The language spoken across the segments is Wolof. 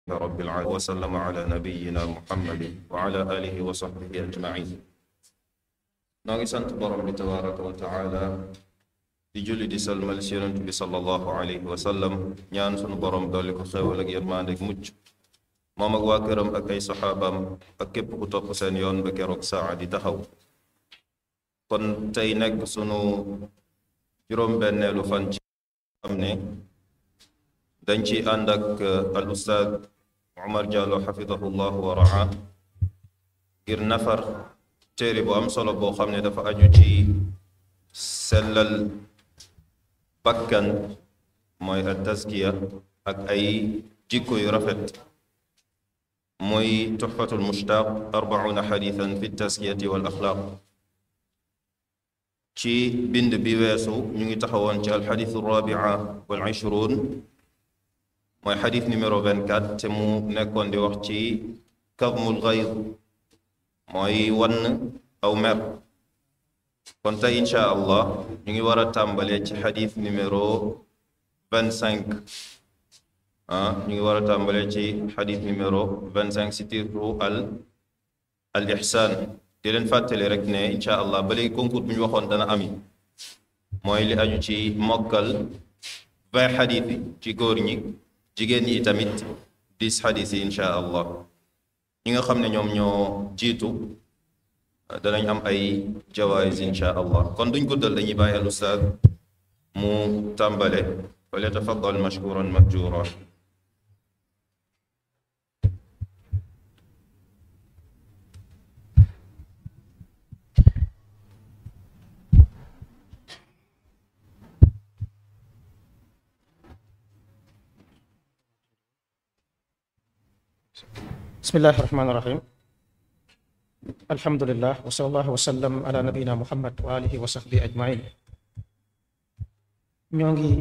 رب العالمين وسلم على نبينا محمد وعلى آله وصحبه أجمعين noo ngi sant borom bi tabaraka wa taala di julli di salmal si yonent bi sallallahu alayhi wa sallam ñaan sunu borom dolli ko xewal ak yërmande ak mucc moom ak waa këram ak ay saxaabaam ak képp ku topp seen yoon ba keroog saa di taxaw kon tey nekk sunu juróom-benneelu fan ci xam ne dañ ci ànd ak al ustaad Umar Diallo xafidahu llahu wa raa ngir nafar téere bu am solo boo xam ne dafa aju ci sellal bakkan mooy al taskiya ak ay jikko yu rafet mooy tuxfatul mushtaq arbauna xadithan fi taskiyati wal axlaaq ci bind bi weesu ñu ngi taxawoon ci alxadithu rabia wal ishruun mooy xadith numéro 24 te mu nekkoon di wax ci kadmul gayd mooy wann aw mer kon tey insha allah ñu ngi war a tàmbalee ci xadith numéro 25 ah ñu ngi war a tàmbalee ci xadith numéro 25 si tiru al al ihsaan di leen fàttali rek ne insha allah ba léegi concours bu ñu waxoon dana ami mooy li aju ci mokkal vingt xadith yi ci góor ñi jigéen ñi tamit dix xadith yi insha allah ñi nga xam ne ñoom ñoo jiitu danañ am ay jawaayis insha allah kon duñ guddal dañuy bàyyi al ustaad mu tàmbale wal yatafaddal mashkuran mahjura bismillahi rahmaani rahim alhamdulillah wa sallallahu wa sallam ala nabiyina muhammad wa alihi wa sahbi ajmain ñoo ngi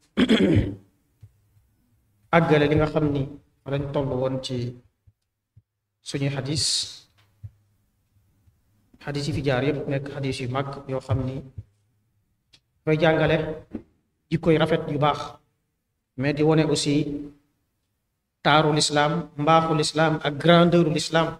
àggale li nga xam ni lañ toll woon ci suñuy xadis xadis yi fi jaar yépp nekk xadis yu mag yoo xam ni koy jàngale jikkoy rafet yu baax mais di wone aussi taaru lislaam mbaaxu lislaam ak grandeuru lislaam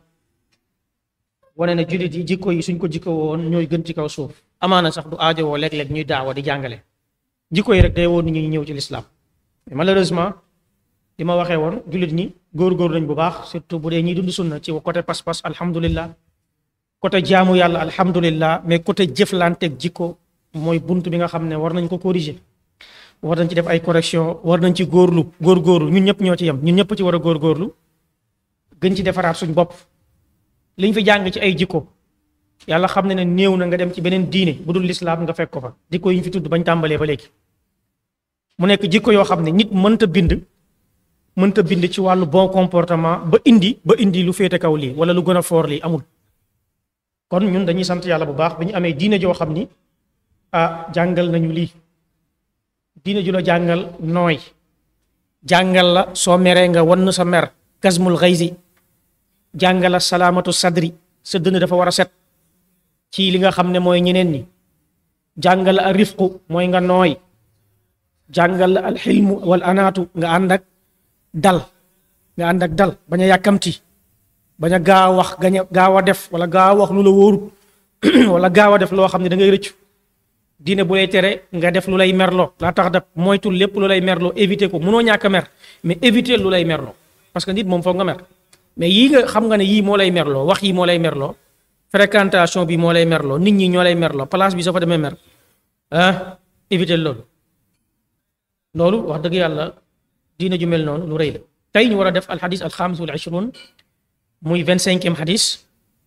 wane na jullit yi jikko yi suñ ko jikko woon ñooy gën ci kaw suuf amaana sax du aajowoo léeg-léeg ñuy daawa di jàngale jikko yi rek day woon nit ñi ñëw ci lislaam mais malheureusement li ma waxee woon jullit ñi góor-góor lañ bu baax surtout bu dee ñiy dund sunna ci côté pas-pas alhamdulillah côté jaamu yàlla alhamdulillah mais côté jëflanteeg jikko mooy bunt bi nga xam ne war nañ ko corriger war nañ ci def ay correction war nañ ci góorlu góorgóorlu ñun ñëpp ñoo ci yem ñun ñëpp ci war a góorgóorlu gën ci defaraat suñ bopp liñ fi jàng ci ay jikko yàlla xam ne ne néew na nga dem ci beneen diine bu dul lislaam nga fekk ko fa jikko yi ñu fi tudd bañ tàmbalee ba léegi mu nekk jikko yoo xam ne nit mënta bind mënta bind ci wàllu bon comportement ba indi ba indi lu féete kaw lii wala lu gën a foor lii amul kon ñun dañuy sant yàlla bu baax bi ñu amee diine joo xam ni ah jàngal nañu lii diine ju la jàngal nooy jàngal la soo meree nga wann sa mer kasmul xaysi jàngal la salaamatu sadri sa dënn dafa war a set ci li nga xam ne mooy ñeneen ñi jàngal la al rifqu mooy nga nooy jàngal la al xilmu wal anaatu nga ànd ak dal nga ànd ak dal bañ a yàkkamti bañ a gaaw wax gañ a gaaw a def wala gaaw a wax lu la wóorut wala gaaw a def loo xam ne da ngay rëccu diine bu lay tere nga def lu lay merloo laa tax daf moytul lépp lu lay merloo éviter ko munoo ñàkk a mer mais éviter lu lay merloo parce que nit moom foog nga mer mais yii nga xam nga ne yii moo lay merloo wax yi moo lay merloo fréquentation bi moo lay merloo nit ñi ñoo lay merloo place bi soo fa demee mer ah éviter loolu loolu wax dëgg yàlla diine ju mel noonu lu rëy la tey ñu war a def alxadis alxamis wal ishrun muy vingt cinquième xadis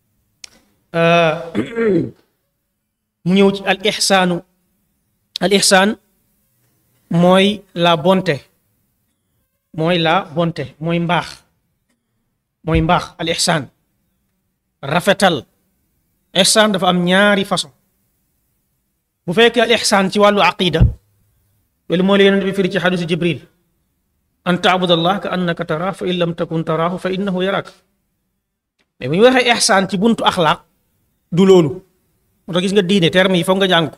mu ñëw ci al ixsaanu al ixsaan mooy la bonté mooy la bonté mooy mbaax mooy mbaax al ixsaan rafetal ixsaan dafa am ñaari façon bu fekkee al ixsaan ci wàllu aqida loolu moo la yonent bi firi ci xadisu jibril an taabud allah ka annaka taraahu fa in lam takun taraahu fa innahu yaraak mais bu ñu waxee ixsaan ci buntu axlaaq du loolu moo tax gis nga diine terme yi foog nga jàng ko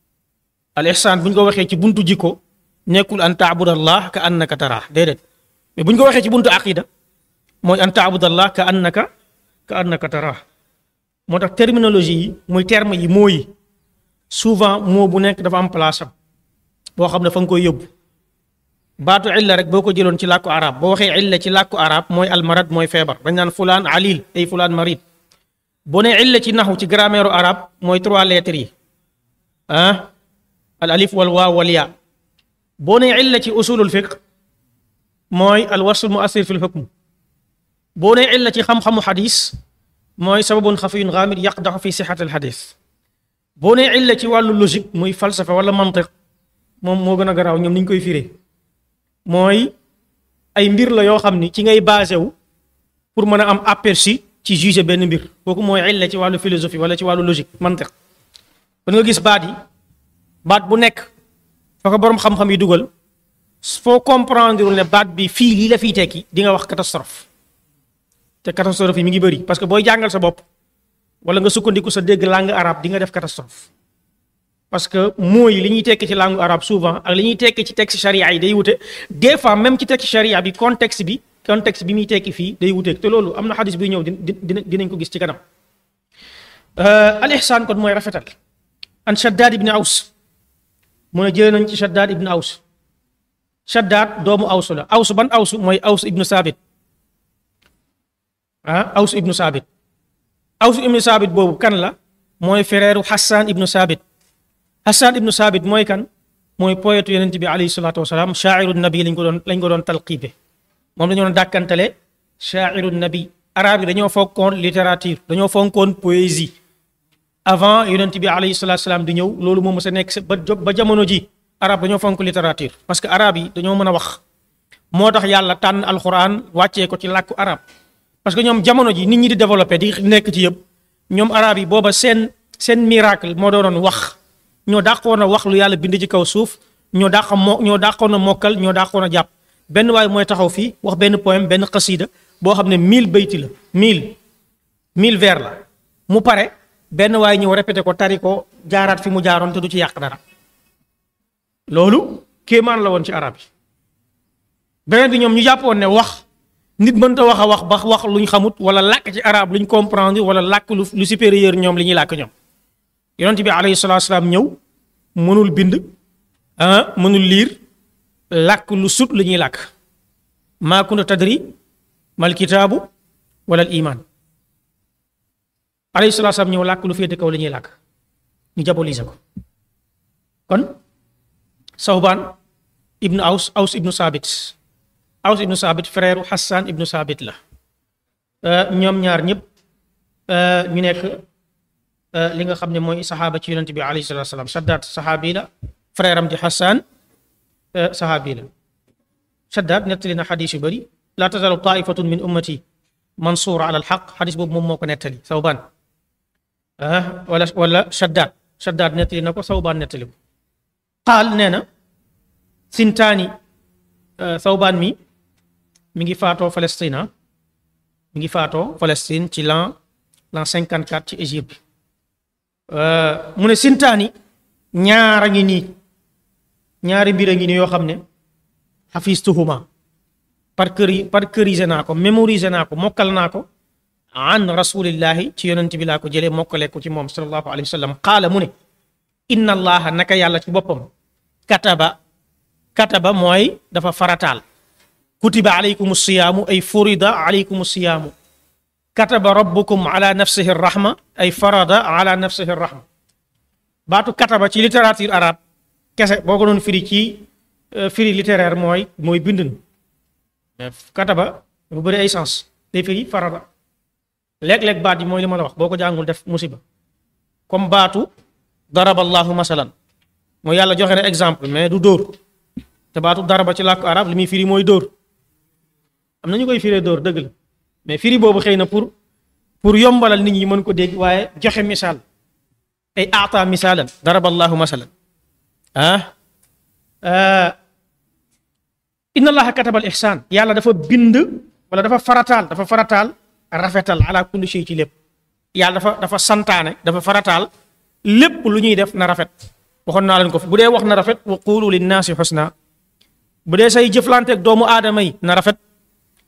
al ihsaan bu ñu ko waxee ci buntu jikko nekkul an taabud allah ka annaka taraa déedéet mais bu ñu ko waxee ci buntu aqida mooy an taabudallah ka annaka ka annaka tara moo tax terminologie yi muy terme yi moo yi souvent moo bu nekk dafa am place am boo xam ne fa nga koy yóbbu baatu illa rek boo ko jëloon ci làkku arab boo waxee illa ci làkku arab mooy almarad mooy feebar dañ naan fulaan alil ay fulaan marid boo nee illa ci naxu ci grammaire arab mooy trois lettres yi ah al alif wal waaw wal yaa boo nee illa ci usulul fiqh mooy al wasl muassir fil hukm boo nee illa ci xam-xamu xadis mooy sababun xafiyun xaamid yaqdaxu fi sixat al xadis boo nee illa ci wàllu logique muy falsafa wala mantiq moom moo gën a garaaw ñoom ni ñu koy firee mooy ay mbir la yoo xam ni ci ngay basé wu pour mën a am aperçu ci juger benn mbir kooku mooy illa ci wàllu philosophie wala ci wàllu logique mantiq kon nga gis baat yi baat bu nekk fa ko boroom xam-xam yi dugal foo comprendre ne baat bi fii lii la fiy tekki di nga wax catastrophe te catastrophe yi mi ngi bëri parce que booy jàngal sa bopp wala nga sukkandiku sa dégg langue arabe di nga def catastrophe parce que mooy li ñuy tekki ci langue arabe souvent ak li ñuy tekki ci texte charia yi day wute des fois même ci texte charia bi contexte bi contexte bi muy tekki fii day wuteeg te loolu am na xadis buy ñëw dina dinañ ko gis ci kanam al ihsaan kon mooy rafetal an Shaddad ibn Aws mu ne jëlee nañ ci Shaddad ibn Aws Shaddad doomu Aws la Aws ban Aws mooy Aws ibnu Saabit ah Aws ibnu Saabit Aws ibnu Saabit boobu kan la mooy frère Hassan ibnu Saabit Hassan ibnu Saabit mooy kan mooy poète yonent bi alayhi salaatu wasalaam shaa'iru nabi lañ ko doon lañ ko doon talqibe moom dañoo doon dàkkantale shaa'iru nabi arab yi dañoo fonkoon littérature dañoo fonkoon poésie avant yonent bi alayhi salaatu wasalaam di ñëw loolu moom sa nekk ba ba jamono ji arab dañoo fonk littérature parce que arab yi dañoo mën a wax moo tax yàlla tànn alxuraan wàccee ko ci làkku arab parce que ñoom jamono ji nit ñi di développé di nekk ci yëpp ñoom arab yi booba seen seen miracle moo doonoon wax ñoo dàqoon a wax lu yàlla bind ci kaw suuf ñoo dàq moo ñoo dàqoon a mokkal ñoo dàqoon a jàpp benn waay mooy taxaw fii wax benn poème benn xasida boo xam ne mille bayti la mille mille vers la mu pare benn waay ñëw répété ko tari ko jaaraat fi mu jaaroon te du ci yàq dara loolu kéemaan la woon ci arab yi beneen bi ñoom ñu jàppoon ne wax nit mënta wax a wax ba wax luñ xamut wala làkk ci arab luñ comprendre wala làkk lu lu supérieur ñoom li ñuy làkk ñoom yonent bi alayhi salaatu salaam ñëw mënul bind ah mënul liir làkk lu sut lu ñuy làkk maa kunta tadri mal kitaabu wala al iman alayhi salaatu salaam ñëw làkk lu féete kaw li ñuy làkk ñu diaboliser ko kon Sawbaan ibnu Aws Aws ibnu Saabit Aws ibnu Saabit frère Hassan ibnu Saabit la ñoom ñaar ñëpp ñu nekk li nga xam ne mooy saxaaba ci yonent bi alayhi salaatu salaam Shaddaad saxaabi la frère am di Hassan saxaabi la Shaddaad nettali na xadis yu bëri laa tazalu taifatun min ummati mansuura ala alxaq xadis boobu moom moo ko nettali Sawbaan wala wala Shaddaad Shaddaad nettali na ko Sawbaan nettali ko qaal nee na sintaani Sawbaan mi mi ngi faatoo Palestine mi ngi faatoo Palestine ci l'an l'an 54 ci Égypte mu ne sintaani ñaara ngi nii ñaari mbir a ngi nii yoo xam ne xafistuhuma par cœur parcœurisé naa ko mémorisé naa ko mokkal naa ko an rasulillahi ci yonent bi laa ko jëlee mokkale ko ci moom sallallahu alayhi wa sallam qaala mu ne inna allaha naka yàlla ci boppam kataba kataba mooy dafa farataal kutiba alaykum siyaamu ay furida alaykum siyaamu kataba rabbukum ala nafsihi rahma ay farada ala nafsihi rahma baatu kataba ci littérature arabe kese boo ko doon firi ci firi littéraire mooy mooy bind na kataba bu bëri ay sens day firi farada léeg-léeg baat yi mooy li ma la wax boo ko jàngul def musiba comme baatu daraba allahu masalan mooy yàlla joxe na exemple mais du dóor te baatu daraba ci làkku arab li muy firi mooy dóor am na ñu koy firee dóor dëgg la mais firi boobu xëy na pour pour yombalal nit ñi mën ko dégg waaye joxe misaal ay aata misaalan daraba allahu masalan ah inna allaha kataba al ihsan yàlla dafa bind wala dafa farataal dafa farataal rafetal ala kulli shay ci lépp yàlla dafa dafa santaane dafa farataal lépp lu ñuy def na rafet waxoon naa leen ko fi bu dee wax na rafet wa qulu linnaasi xusna bu dee say jëflanteeg doomu aadama yi na rafet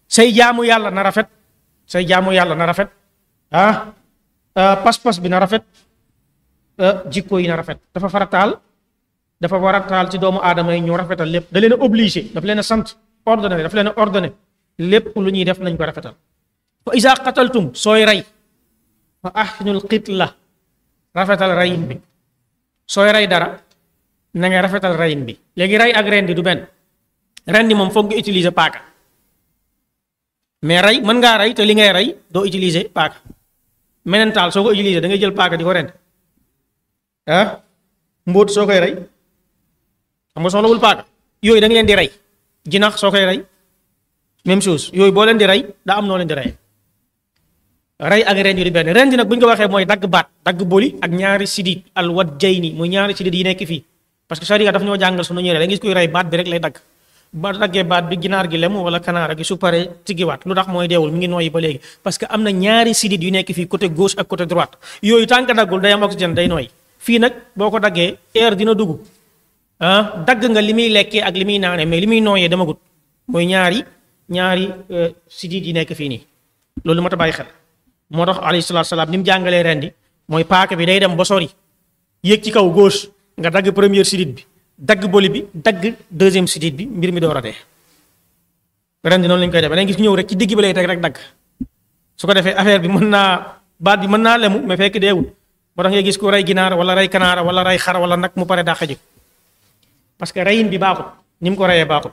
say jaamu yàlla na rafet say jaamu yàlla na rafet ah pas-pas bi na rafet jikko yi na rafet dafa farataal dafa warataal ci doomu aadama yi ñu rafetal lépp da leen a obligé dafa leen a sant ordonné dafa leen a ordonné lépp lu ñuy def nañ ko rafetal fa isa qataltum sooy rey fa ahsinul qitla rafetal reyin bi sooy rey dara na nga rafetal reyin bi léegi rey ak rendi du benn rendi moom foog nga utiliser paaka mais rey mën ngaa rey te li ngay rey doo utiliser paaka menental soo ko utiliser da ngay jël paaka di ko rend ah mbóot soo koy rey xam nga soxlawul paaka yooyu da nga leen di rey jinax soo koy rey même chose yooyu boo leen di rey daa am noo leen di rey rey ak rendi di benn rendi nag bu ñu ko waxee mooy dagg baat dagg boli ak ñaari sidit al wat jay ni muy ñaari sidit yi nekk fii parce que sharia daf ñoo jàngal su nu ñuy rey da nga gis kuy rey baat bi rek lay dagg ba daggee baat bi ginaar gi lem wala kanaara gi su paree tiggiwaat lu tax mooy deewul mi ngi nooyi ba léegi parce que am na ñaari sidit yu nekk fii côté gauche ak côté droite yooyu tànk daggul day am oxygène day nooy fii nag boo ko daggee air dina dugg ah dagg nga li muy lekkee ak li muy naanee mais li muy nooyee dama gut mooy ñaari ñaari sidit yi nekk fii nii loolu moo tax bàyyi xel moo tax alayhi salaatu salaam ni mu jàngalee rendi mooy paaka bi day dem ba sori yéeg ci kaw gauche nga dagg première sidit bi dagg boli bi dagg deuxième sidit bi mbir mi door a dee rendi noonu lañ koy defee da gis ñëw rek ci digg bi lay teg rek dagg su ko defee affaire bi mën naa baat bi mën naa lemu mais fekk deewul moo tax ngay gis ku rey ginaar wala rey kanaara wala rey xar wala nag mu pare dàq ji parce que reyin bi baaxut ni mu ko reyee baaxut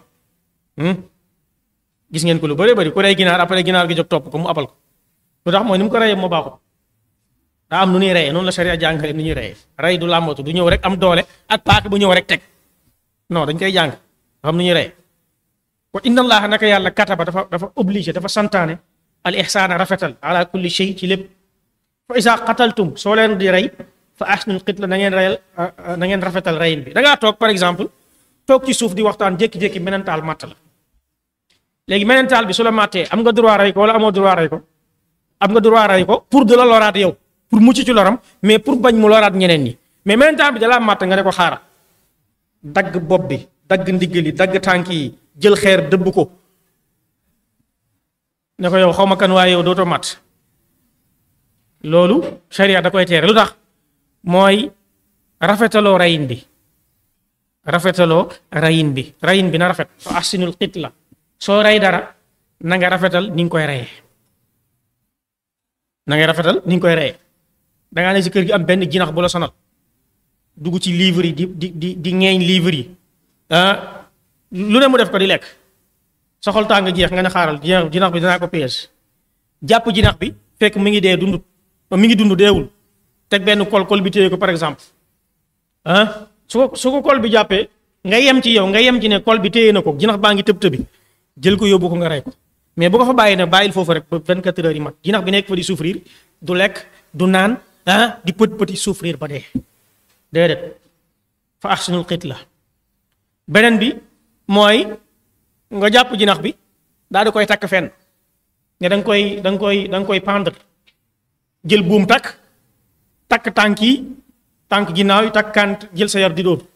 gis ngeen ko lu bëri bëri ku rey ginaar après ginaar gi jóg topp ko mu abal ko lu tax mooy ni mu ko reyee moo baaxut daa am nu ñuy reyee noonu la sharia jàngale nu ñuy reyee rey du làmbatu du ñëw rek am doole ak paaka bu ñëw rek teg non dañ koy jàng dafa am nu ñuy reyee wa inna allaha naka yàlla kataba dafa dafa obligé dafa santaane al ihsaana rafetal ala kulli shay ci lépp fa isa qataltum soo leen di rey fa ahsinul qitla na ngeen reyal na ngeen rafetal reyin bi da ngaa toog par exemple toog ci suuf di waxtaan jékki-jékki menentaal matt la léegi menentaal bi su la màttee am nga droit rey ko wala amoo droit rey ko am nga droit rey ko pour de la loraat yow pour mucc ci loram mais pour bañ mu loraat ñeneen ñi mais menentaal bi dalaa màtt nga ne ko xaaral dagg bopp bi dagg ndiggali dagg tànk yi jël xeer dëbb ko ne ko yow xaw ma kan waaye yow dootoo mat loolu sharia da koy teere lu tax mooy rafetaloo rayin bi rafetaloo rayin bi rayin bi na rafet fa ahsinul qitla soo rey dara na nga rafetal ni nga koy reyee na nga rafetal ni nga koy reyee dangaa ne si kër gi am benn jinax bu la sonal dugg ci livre yi di di di di ŋeeñ livre yi ah lu ne mu def ko di lekk sa xol tàng jeex nga ne xaaral jinax bi dinaa ko piège jàpp jinax bi fekk mi ngi dee dundut mi ngi dund deewul teg benn kol kol bi téye ko par exemple ah su ko su ko kol bi jàppee nga yem ci yow nga yem ci ne kol bi téye na ko jinax baa ngi tëb tëbi jël ko yóbbu ko nga rey ko mais bu ko fa bàyyi ne bàyyil foofu rek ba 24 heures yi mat jinax bi nekk fa di souffrir du lekk du naan ah di pët pëti souffrir ba dee déedéet fa ahsinul qitla beneen bi mooy nga jàpp jinax bi daal di koy takk fenn ne da nga koy da nga koy da nga koy pendre jël buum takk takk tànk yi tànk ginnaaw yi takk kant jël sa yar di dóor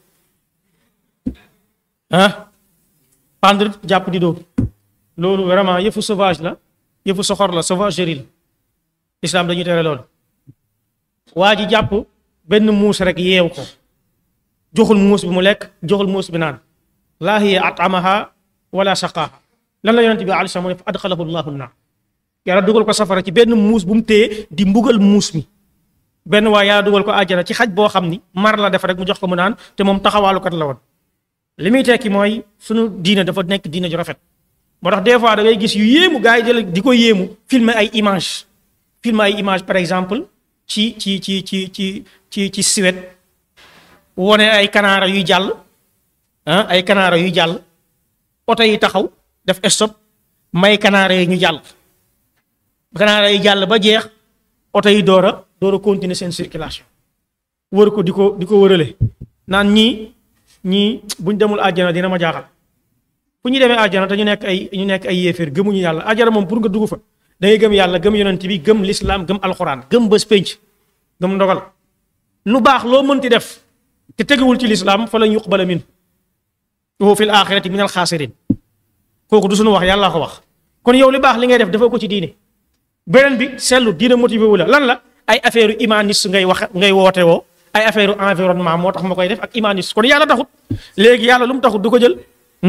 ah pendre jàpp di dóor loolu vraiment yëfu sauvage la yëfu soxor la sauvagerie la islam dañuy tere loolu waa ji jàpp benn muus rek yeew ko joxul muus bi mu lekk joxul muus bi naan laa hiya atamaha wala saqaaha lan la yonente bi alei salaam mu ne fa adxalahu llahu naar yàlla dugal ko safara ci benn muus bu mu téye di mbugal muus mi benn waa yàlla dugal ko àjjana ci xaj boo xam ni mar la def rek mu jox ko mu naan te moom taxawaalukat la woon li muy tekki mooy sunu diine dafa nekk diine ju rafet moo tax des fois da ngay gis yu yéemu gars yi jël di ko yéemu filmer ay image filmer ay image par exemple ci ci ci ci ci ci ci Suède wone ay kanaara yuy jàll ah ay kanaara yuy jàll oto yi taxaw def stop may kanaara yi ñu jàll kanaara yi jàll ba jeex oto yi door a door a continuer seen circulation wër ko di ko di ko wërale naan ñii ñii buñ demul àjjana dina ma jaaxal fu ñu demee àjjana te ñu nekk ay ñu nekk ay yéeféer gëmuñu yàlla àjjana moom pour nga dugg fa da ngay gëm yàlla gëm yonent bi gëm lislaam gëm alxuraan gëm bés pénc gëm ndogal lu baax loo mënti def te teguwul ci lislaam fa lañ yuqbala min wa fil axirati min alxaasirin kooku du suñu wax yàlla ko wax kon yow li baax li ngay def dafa ko ci diine beneen bi seetlu diine motivé wu la lan la ay affaire humaniste ngay wax ngay woote woo ay affaire environnement moo tax ma koy def ak humaniste kon yàlla taxut léegi yàlla lu mu taxut du ko jël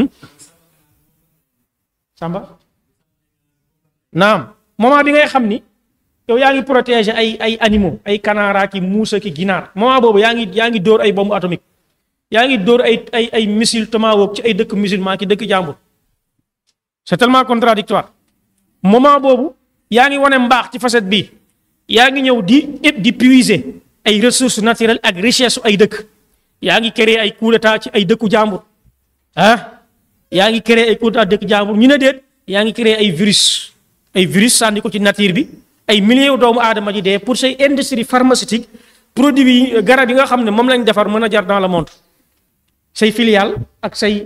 Samba naam moment bi ngay xam ni yow yaa ngi protéger ay ay animaux ay kanaara ki muusa ki ginaar moment boobu yaa ngi yaa ngi dóor ay bombe atomique yaa ngi dóor ay ay ay missile tomahawk ci ay dëkk musulman ki dëkk jàmbur c'est tellement contradictoire moment boobu yaa ngi wane mbaax ci facette bi yaa ngi ñëw di di puiser ay ressources naturelles ak richesse ay dëkk yaa ngi créer ay coup d'état ci ay dëkku jàmbur ah yaa ngi créer ay coup d'état dëkk jàmbur ñu ne déet yaa ngi créer ay virus ay virus sànni ko ci nature bi ay millions doomu aadama ji dee pour say industrie pharmaceutique produits yi garab yi nga xam ne moom lañ defar mën a jar dans le monde say filiale ak say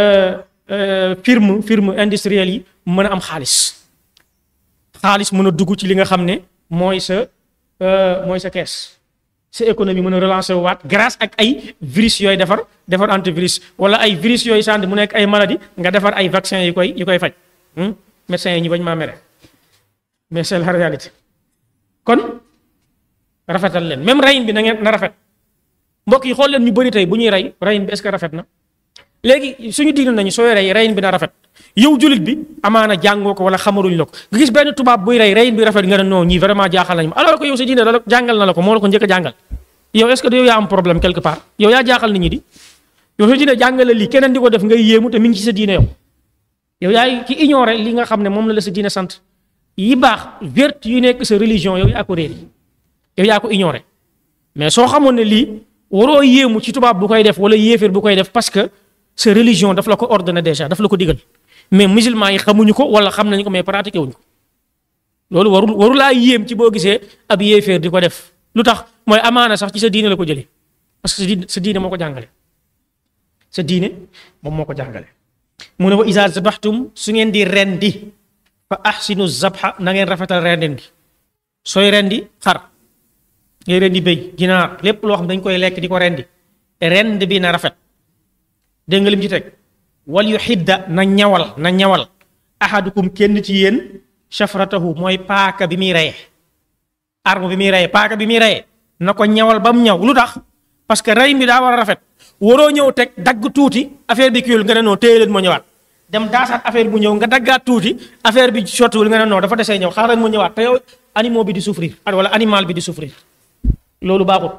firme firme industrielle yi mën a am xaalis xaalis mën a dugg ci li nga xam ne mooy sa mooy sa kees sa économie mën a relancer waat grâce ak ay virus yooyu defar defar antivirus wala ay virus yooyu sànni mu nekk ay maladie nga defar ay vaccin yi koy yi koy faj médecins yi ñu bañ maa mere mais c'est la réalité kon rafetal leen même reyin bi na ngeen na rafet mbokk yi xool leen ñu bëri tey bu ñuy rey reyin bi est-ce que rafet na léegi suñu diine nañu sooy rey reyin bi na rafet yow julit bi amaana jàngoo ko wala xamaluñ la ko nga gis benn tubaab buy rey reyin bi rafet nga ne non ñii vraiment jaaxal nañu ma alors que yow sa diine la jàngal na la ko moo la ko njëkk a jàngal yow est-ce que yow yaa am problème quelque part yow yaa jaaxal nit ñi di yow sa diine jàngale lii keneen di ko def ngay yéemu te mi ngi ci sa diine yow yow yaay ki ignoré li nga xam ne moom la la sa diine sant yi baax vertu yu nekk sa religion yow yaa ko réer yow yaa ko ignoré mais soo xamoon ne lii waroo yéemu ci tubaab bu koy def wala yéeféer bu koy def parce que sa religion daf la ko ordonné déjà daf la ko digal mais musulman yi xamuñu ko wala xam nañu ko mais pratiqué wuñu ko loolu warul warulaa yéem ci boo gisee ab yéeféer di ko def lu tax mooy amaana sax ci sa diine la ko jëlee parce que sa diine sa diine moo ko jàngale sa diine moom moo ko jàngale mu ne wa iza zabaxtum su ngeen di rendi fa ahsinu zabha na ngeen rafetal rendin gi sooy rendi xar ngay rendi béy ginaar lépp loo xam dañ koy lekk di ko rendi rend bi na rafet dégg nga lim ci teg wal yu xidda na ñawal na ñawal ahadukum kenn ci yéen shafratahu mooy paaka bi muy reye arme bi muy reye paaka bi muy reye na ko ñawal ba mu ñaw lu tax parce que rey mi daa war a rafet waroo ñëw teg dagg tuuti affaire bi kiiwul nga ne noo téye leen moo ñëwaat dem daasaat affaire bu ñëw nga daggaat tuuti affaire bi sottiwul nga ne non dafa desee ñëw xaaral mu ñëwaat te yow animaux bi di souffrir wala animal bi di souffrir loolu baaxut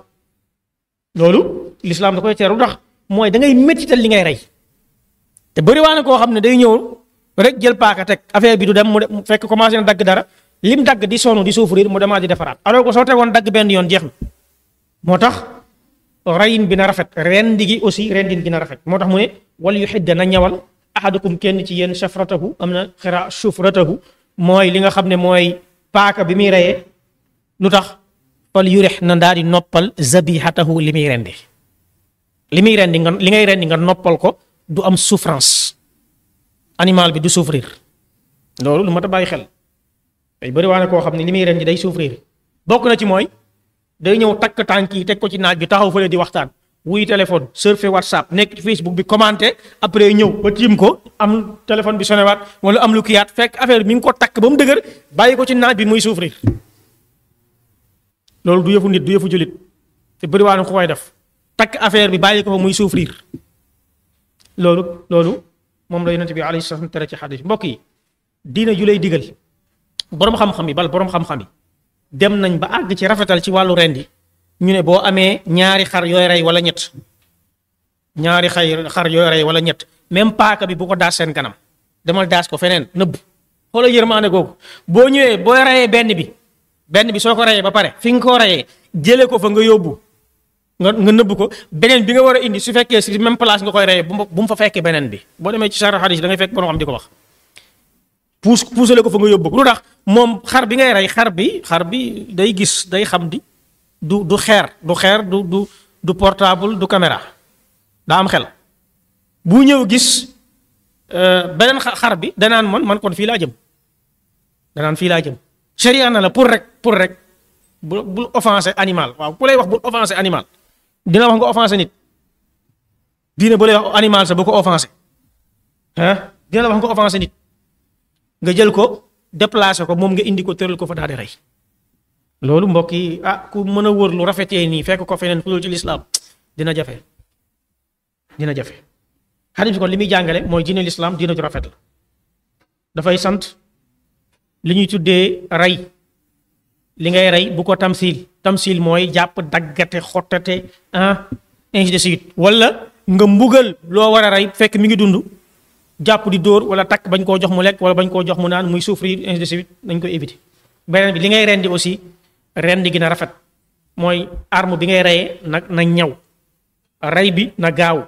loolu l'islam da koy teeru ndax mooy da ngay méttital li ngay rey te bëri waa na koo xam ne day ñëw rek jël paaka teg affaire bi du dem mu fekk commencé na dagg dara lim dagg di sonn di souffrir mu demaat di defaraat alors que soo tegoon dagg benn yoon jeex na moo tax reyin bi na rafet rendi gi aussi rendin gi na rafet moo tax mu ne wal yu xidda na ñawal ahadukum kenn ci yéen shafratahu am na xira shufratahu mooy li nga xam ne mooy paaka bi muy reyee lu tax fal yurix na daal di noppal zabihatahu li muy rendi li muy rendi nga li ngay rendi nga noppal ko du am souffrance animal bi du souffrir loolu lu mat a bàyyi xel day bëri waa ne koo xam ne li muy rendi day souffrir bokk na ci mooy day ñëw takk tànk yi teg ko ci naaj bi taxaw fële di waxtaan wuy téléphone surfer whatsapp nekk ci facebook bi commenté après ñëw ba tiim ko am téléphone bi sonewaat wala am lu kiyaat fekk affaire bi mi ngi ko takk ba mu dëgër bàyyi ko ci naaj bi muy souffrir loolu du yëfu nit du yëfu jullit te bëri waa ne ko koy def takk affaire bi bàyyi ko fa muy souffrir loolu loolu moom la yonent bi alayhi salaam tere ci xadis mbokk yi diina ju lay digal boroom xam-xam yi bal boroom xam-xam yi dem nañ ba àgg ci rafetal ci wàllu rendi ñu ne boo amee ñaari xar yooy rey wala ñett ñaari xay xar yooy rey wala ñett même paaka bi bu ko daas seen kanam demal daas ko feneen nëbb xoolal yërmaande googu boo ñëwee boo reyee benn bi benn bi soo ko reyee ba pare fi nga ko reyee jëlee ko fa nga yóbbu nga nga nëbb ko beneen bi nga war a indi su fekkee si même place nga koy reyee bu mu fa fekkee beneen bi boo demee ci sarx hadis da ngay fekk borom xam di ko wax puus puusale ko fa nga yóbbu lu tax moom xar bi ngay rey xar bi xar bi day gis day xam di du du xeer du xeer du du du portable du caméra daa am xel bu ñëw gis beneen xar bi danaan man man kon fii laa jëm danaan fii laa jëm sharia na la pour rek pour rek bu bul offensé animal waaw ku lay wax bul offensé animal dina wax nga offensé nit diine bu lay wax animal sa bu ko offensé ah dina la wax nga offensé nit nga jël ko déplacé ko moom nga indi ko tëral ko fa daal di rey loolu mbokk yi ah ku mën a wër lu rafetee nii fekk ko feneen fu dul ci lislaam dina jafe dina jafe xadis bi kon li muy jàngale mooy diine lislaam diina ju rafet la dafay sant li ñuy tuddee rey li ngay rey bu ko tamsil tamsil mooy jàpp daggate xottate ah ainsi de suite wala nga mbugal loo war a rey fekk mi ngi dund jàpp di dóor wala takk bañ koo jox mu lekk wala bañ koo jox mu naan muy souffrir ainsi de suite dañ koy éviter beneen bi li ngay rendi aussi rendi gi na rafet mooy arme bi ngay reyee nag na ñaw rey bi na gaaw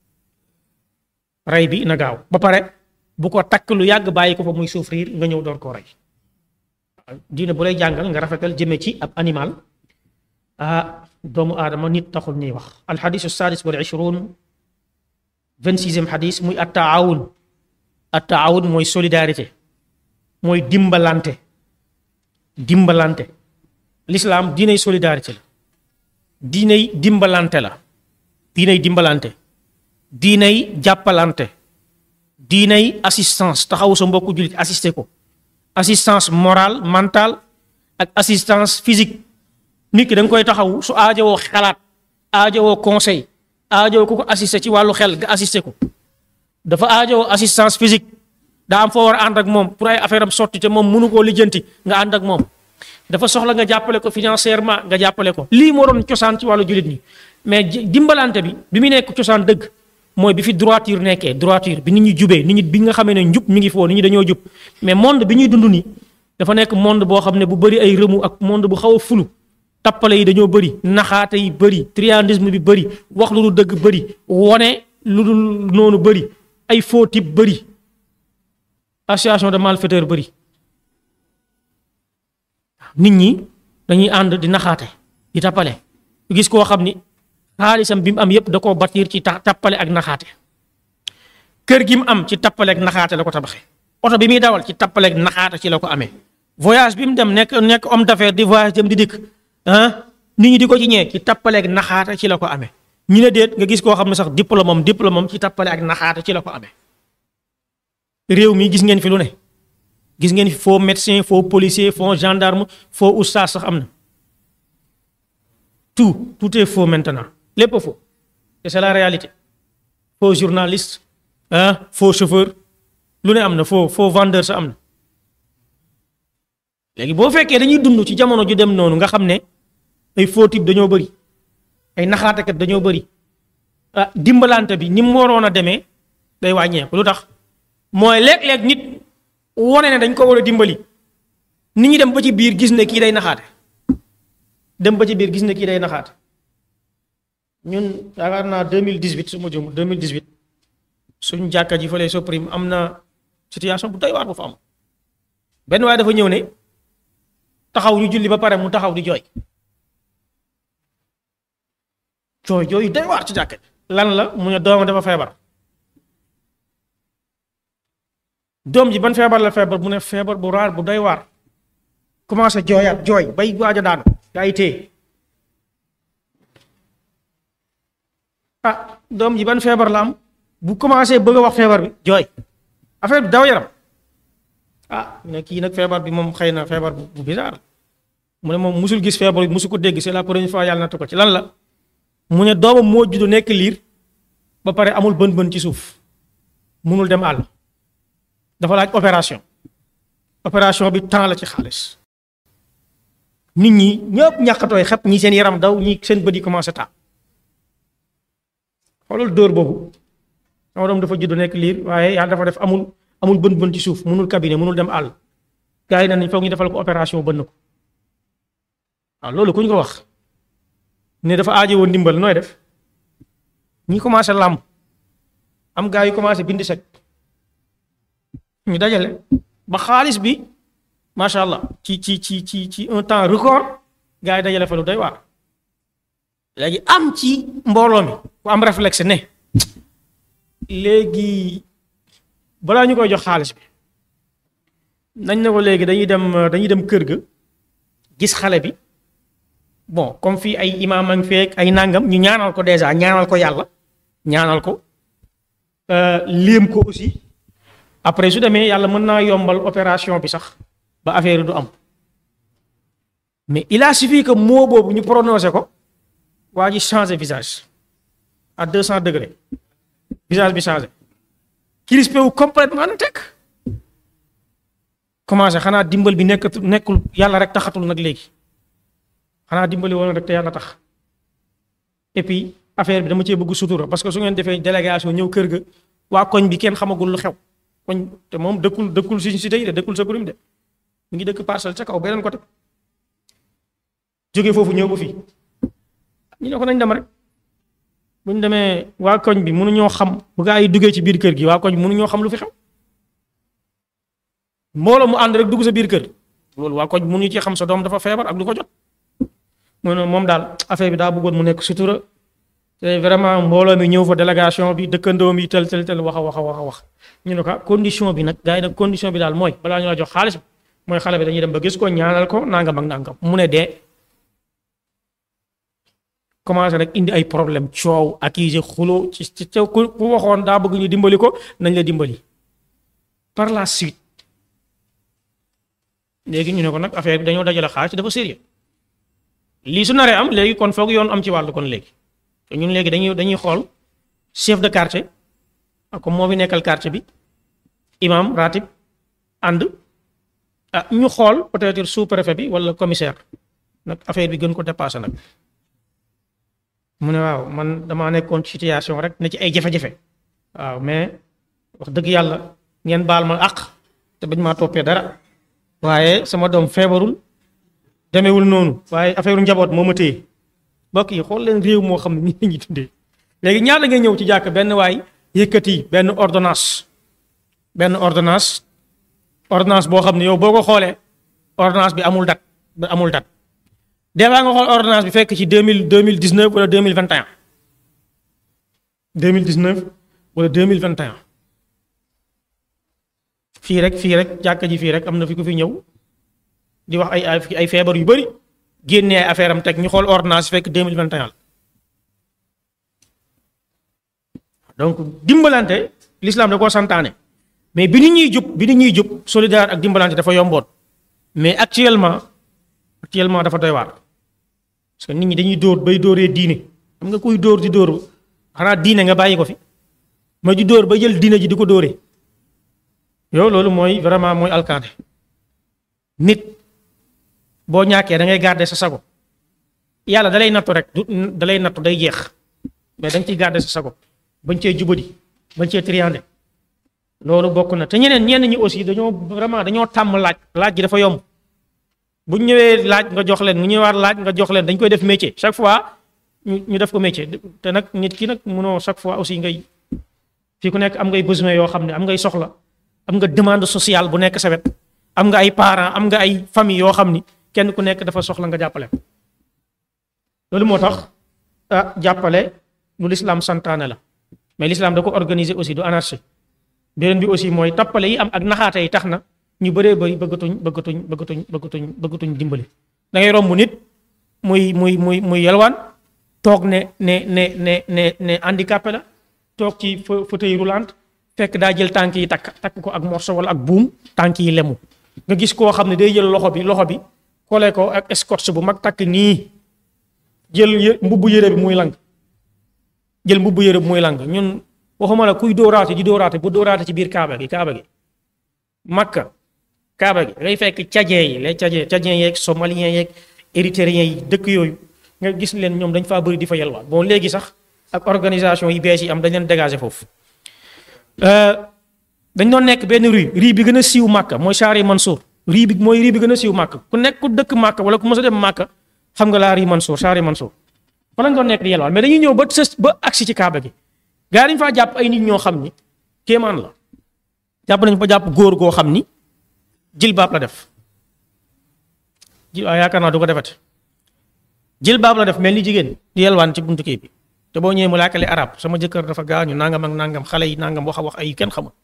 rey bi na gaaw ba pare bu ko takk lu yàgg bàyyi ko fa muy souffrir nga ñëw door koo rey diine bu lay jàngal nga rafetal jëme ci ab animal ah doomu aadama nit taxul ñuy wax alxadisu sadis wal ishrun vingt-sixième xadis muy attaawun attaawun mooy solidarité mooy dimbalante dimbalante l'islam diinay solidarité la diinay dimbalante la diinay dimbalante diinay jàppalante diinay assistance taxaw sa mbokku jullit assister ko assistance morale mentale ak assistance physique nit ki da nga koy taxaw su aajowoo xalaat aajowoo conseil aajowoo ku ko assister ci wàllu xel nga assister ko dafa aajowoo assistance physique daa am foo war a ànd ak moom pour ay affaire am sotti te moom mënu koo lijjanti nga ànd ak moom dafa soxla nga jàppale ko financièrement nga jàppale ko lii moo doon cosaan ci wàllu jullit ñi mais dimbalante bi bi mu nekk cosaan dëgg mooy bi fi droiture nekkee droiture bi nit ñi jubee nit ñi bi nga xamee ne njub mi ngi foo nit ñi dañoo jub mais monde bi ñuy dund nii dafa nekk monde boo xam ne bu bëri ay rëmu ak monde bu xaw a fulu tappale yi dañoo bëri naxaate yi bëri triandisme bi bëri wax lu dul dëgg bëri wone lu dul noonu bëri ay faux type bëri association de malfaiteurs bëri nit ñi dañuy ànd di naxaate di tappale gis koo xam ni xaalisam bi mu am yépp da koo bâtir ci tappale ak naxaate kër gi mu am ci tappale ak naxaate la ko tabaxee oto bi muy dawal ci tappale ak naxaate ci la ko amee voyage bi mu dem nekk nekk homme d'affaires di voyage dem di dikk ah nit ñi di ko ci ñee ci tappale ak naxaate ci la ko amee ñu ne déet nga gis koo xam ne sax diplôme am diplôme am ci tappale ak naxaate ci la ko amee réew mi gis ngeen fi lu ne gis ngeen fi faux médecin faux policier faux gendarme faux oustaz sax am na tout tout est faux maintenant lépp faux et c'est la réalité faux journaliste ah faux chauffeur lu ne am na faux faux vendeur sa am na léegi boo fekkee dañuy dund ci jamono ju dem noonu nga xam ne ay faux type dañoo bëri ay naxaatekat dañoo bëri ah dimbalante bi ni mu waroon a demee day wàññeeku lu tax mooy léeg-léeg nit wone ne dañ ko war a dimbali nit ñi dem ba ci biir gis ne kii day naxaate dem ba ci biir gis ne kii day naxaate ñun yaakaar naa 2018 su ma jum 2018 suñ jàkka ji fële Soprim am na situation bu doy waar bu fa am benn waaye dafa ñëw ne taxaw ñu julli ba pare mu taxaw di jooy jooy jooy doy waar ci jàkka ji lan la mu ne doomam dafa feebar doom ji ban feebar la feebar mu ne feebar bu raar bu doy waar commencé jooyaat jooy bay waaj a daanu gaa yi téye ah doom ji ban feebar la am bu commencé bëgg a wax feebar bi jooy affaire bi daw yaram ah ne kii nag feebar bi moom xëy na feebar bu bizarre mu ne moom musul gis feebar bi musu ko dégg c'est la première fois yàlla nattu ko ci lan la mu ne doomam moo juddu nekk liir ba pare amul bën bën ci suuf munul dem àll dafa laaj opération opération bi temps la ci xaalis nit ñi ñëpp ñàkkatooy xep ñi seen yaram daw ñi seen bët yi commencé taa xoolal dóor boobu sama doom dafa judd nekk liir waaye yàlla dafa def amul amul bën bën ci suuf munul cabinet munul dem àll gars yi nañ foog ñu defal ko opération bënn ko waaw loolu ku ñu ko wax ne dafa aaje woon ndimbal nooy def ñi commencé làmb am gars yu commencé bind sec ñu dajale ba xaalis bi macha allah ci ci ci ci ci un temps record gars yi dajale fa lu doy waar léegi am ci mbooloo mi ku am réflexe ne léegi balaa ñu koy jox xaalis bi nañ ne ko léegi dañuy dem dañuy dem kër ga gis xale bi bon comme fii ay imaam ak feek ay nangam ñu ñaanal ko déjà ñaanal ko yàlla ñaanal ko léem ko aussi après su demee yàlla mën naa yombal opération bi sax ba affaire yi du am mais il a suffi que mot boobu ñu prononcé ko waa ji changé visage à deux cent degrés visage bi changé crispé wu complètement na teg commencé xanaa dimbal bi nekk nekkul yàlla rek taxatul nag léegi xanaa dimbali woon rek te yàlla tax et puis affaire bi dama cee bëgg sutura parce que su ngeen defee délégation ñëw kër ga waa koñ bi kenn xamagul lu xew koñ te moom dëkkul dëkkul suñu cité yi de dëkkul sa kurim de mu ngi dëkk parcelle ca kaw beneen côté jóge foofu ñëw ba fii ñu ne ko nañ dem rek bu ñu demee waa koñ bi mënuñoo xam bu gaa yi duggee ci biir kër gi waa koñ bi mënuñoo xam lu fi xew mbooloo mu ànd rek dugg sa biir kër loolu waa koñ bi mënuñu ci xam sa doom dafa feebar ak lu ko jot mu ne moom daal affaire bi daa bëggoon mu nekk sutura te vraiment mbooloo mi ñëw fa délégation bi dëkkandoo mi tel tel tel wax a wax a wax a wax ñu ne ko condition bi nag gars yi nag condition bi daal mooy balaa ñu la jox xaalis mooy xale bi dañuy dem ba gis ko ñaanal ko nangam ak nangam mu ne dee commencé rek indi ay problème coow accusé xulo ci ci ku ku waxoon daa bëgg ñu dimbali ko nañ la dimbali par la suite léegi ñu ne ko nag affaire bi dañoo dajale xaalis dafa sérieux lii su naree am léegi kon foog yoon am ci wàllu kon léegi te ñun léegi dañuy dañuy xool chef de quartier ak moo fi nekkal quartier bi imam ratib ànd ah ñu xool peut-être sous préfet bi wala commissaire nag affaire bi gën ko dépassé nag mu ne waaw man damaa nekkoon ci situation rek ne ci ay jafe-jafe waaw mais wax dëgg yàlla ngeen baal ma àq te bañ maa toppee dara waaye sama doom feebarul demewul noonu waaye affaire njaboot moo ma téye mbokk yi xool leen réew moo xam ne nii la ñuy dundee léegi ñaata ngay ñëw ci jàkk benn waay yëkkati benn ordonnance benn ordonnance ordonnance boo xam ne yow boo ko xoolee ordonnance bi amul date ba amul date des fois nga xool ordonnance bi fekk ci deux mille deux mille dix neuf wala deux mille vingt et un deux mille dix neuf wala deux mille vingt et un fii rek fii rek jàkka ji fii rek am na fi ku fi ñëw di wax ay ay ay feebar yu bëri génnee ay affaire am teg ñu xool ordonnance fekk deux mille vingt et un donc dimbalante l'islam da koo santaane mais bi nit ñuy jub bi nit ñuy jub solidaire ak dimbalante dafa yomboon mais actuellement actuellement dafa doy waar parce que nit ñi dañuy dóor bay dóoree diine xam nga kuy dóor di dóor xanaa diine nga bàyyi ko fi ma di dóor ba jël diine ji di ko dóoree yow loolu mooy vraiment mooy alkaane nit boo ñàkkee da ngay garder sa sago yàlla dalay nattu rek du dalay nattu day jeex mais da nga ciy garder sa sago bañ cee jubadi bañ cee triandé loolu bokk na te ñeneen ñenn ñi aussi dañoo vraiment dañoo tàmm laaj laaj gi dafa yomb bu ñu ñëwee laaj nga jox leen mu ñëwaat laaj nga jox leen dañ koy def métier chaque fois ñu ñu def ko métier te nag nit ki nag mënoo chaque fois aussi ngay fii ku nekk am ngay besoin yoo xam ne am ngay soxla am nga demande sociale bu nekk sa wet am nga ay parents am nga ay famille yoo xam ni kenn ku nekk dafa soxla nga jàppale loolu moo tax ah jàppale lu l'islam santaane la mais l'islam da ko organiser aussi du anarchie beneen bi aussi mooy tappale yi am ak naxaate yi tax na ñu bëree bëri bëggatuñ bëggatuñ bëggatuñ bëggatuñ bëggatuñ dimbali da ngay romb nit muy muy muy muy yelwaan toog ne ne ne ne ne ne handicapé la toog ci fauteuil roulant fekk daa jël tànk yi takk takk ko ak morceau wala ak buum tànk yi lemu nga gis koo xam ne day jël loxo bi loxo bi kole ko ak scotch bu mag takk nii jël mbubbu yére bi muy lang jël mbubbu yére bi muy lang ñun waxuma la kuy dóoraate di dóoraate bu dóoraate ci biir kaaba gi kaaba gi makka kaaba gi ngay fekk tchadien yi les tchadien tchadien yeeg somalien yeeg érythréen yi dëkk yooyu nga gis leen ñoom dañ faa bëri di fa yelwaan bon léegi sax ak organisation yi bees yi am dañ leen dégager foofu dañ doon nekk benn rue rue bi gën a siiw Màkka mooy Chari Mansour rue bi mooy rue bi gën a siiw Màkka ku nekk ku dëkk Màkka wala ku mës a dem Màkka xam nga laa rue Mansour Chari Mansour fa lañ doon nekk di yelwaan mais dañuy ñëw ba sës ba agsi ci Kaaba gi gaa dañ faa jàpp ay nit ñoo xam ni kéemaan la jàpp nañ fa jàpp góor goo xam ni jilbaab la def ji waaw yaakaar naa du ko defati jilbaab la def mel ni jigéen di yelwaan ci buntu kii bi te boo ñëwee mu laakale arab sama jëkkër dafa gaañu nangam ak nangam xale yi nangam wax a wax ay kenn xamul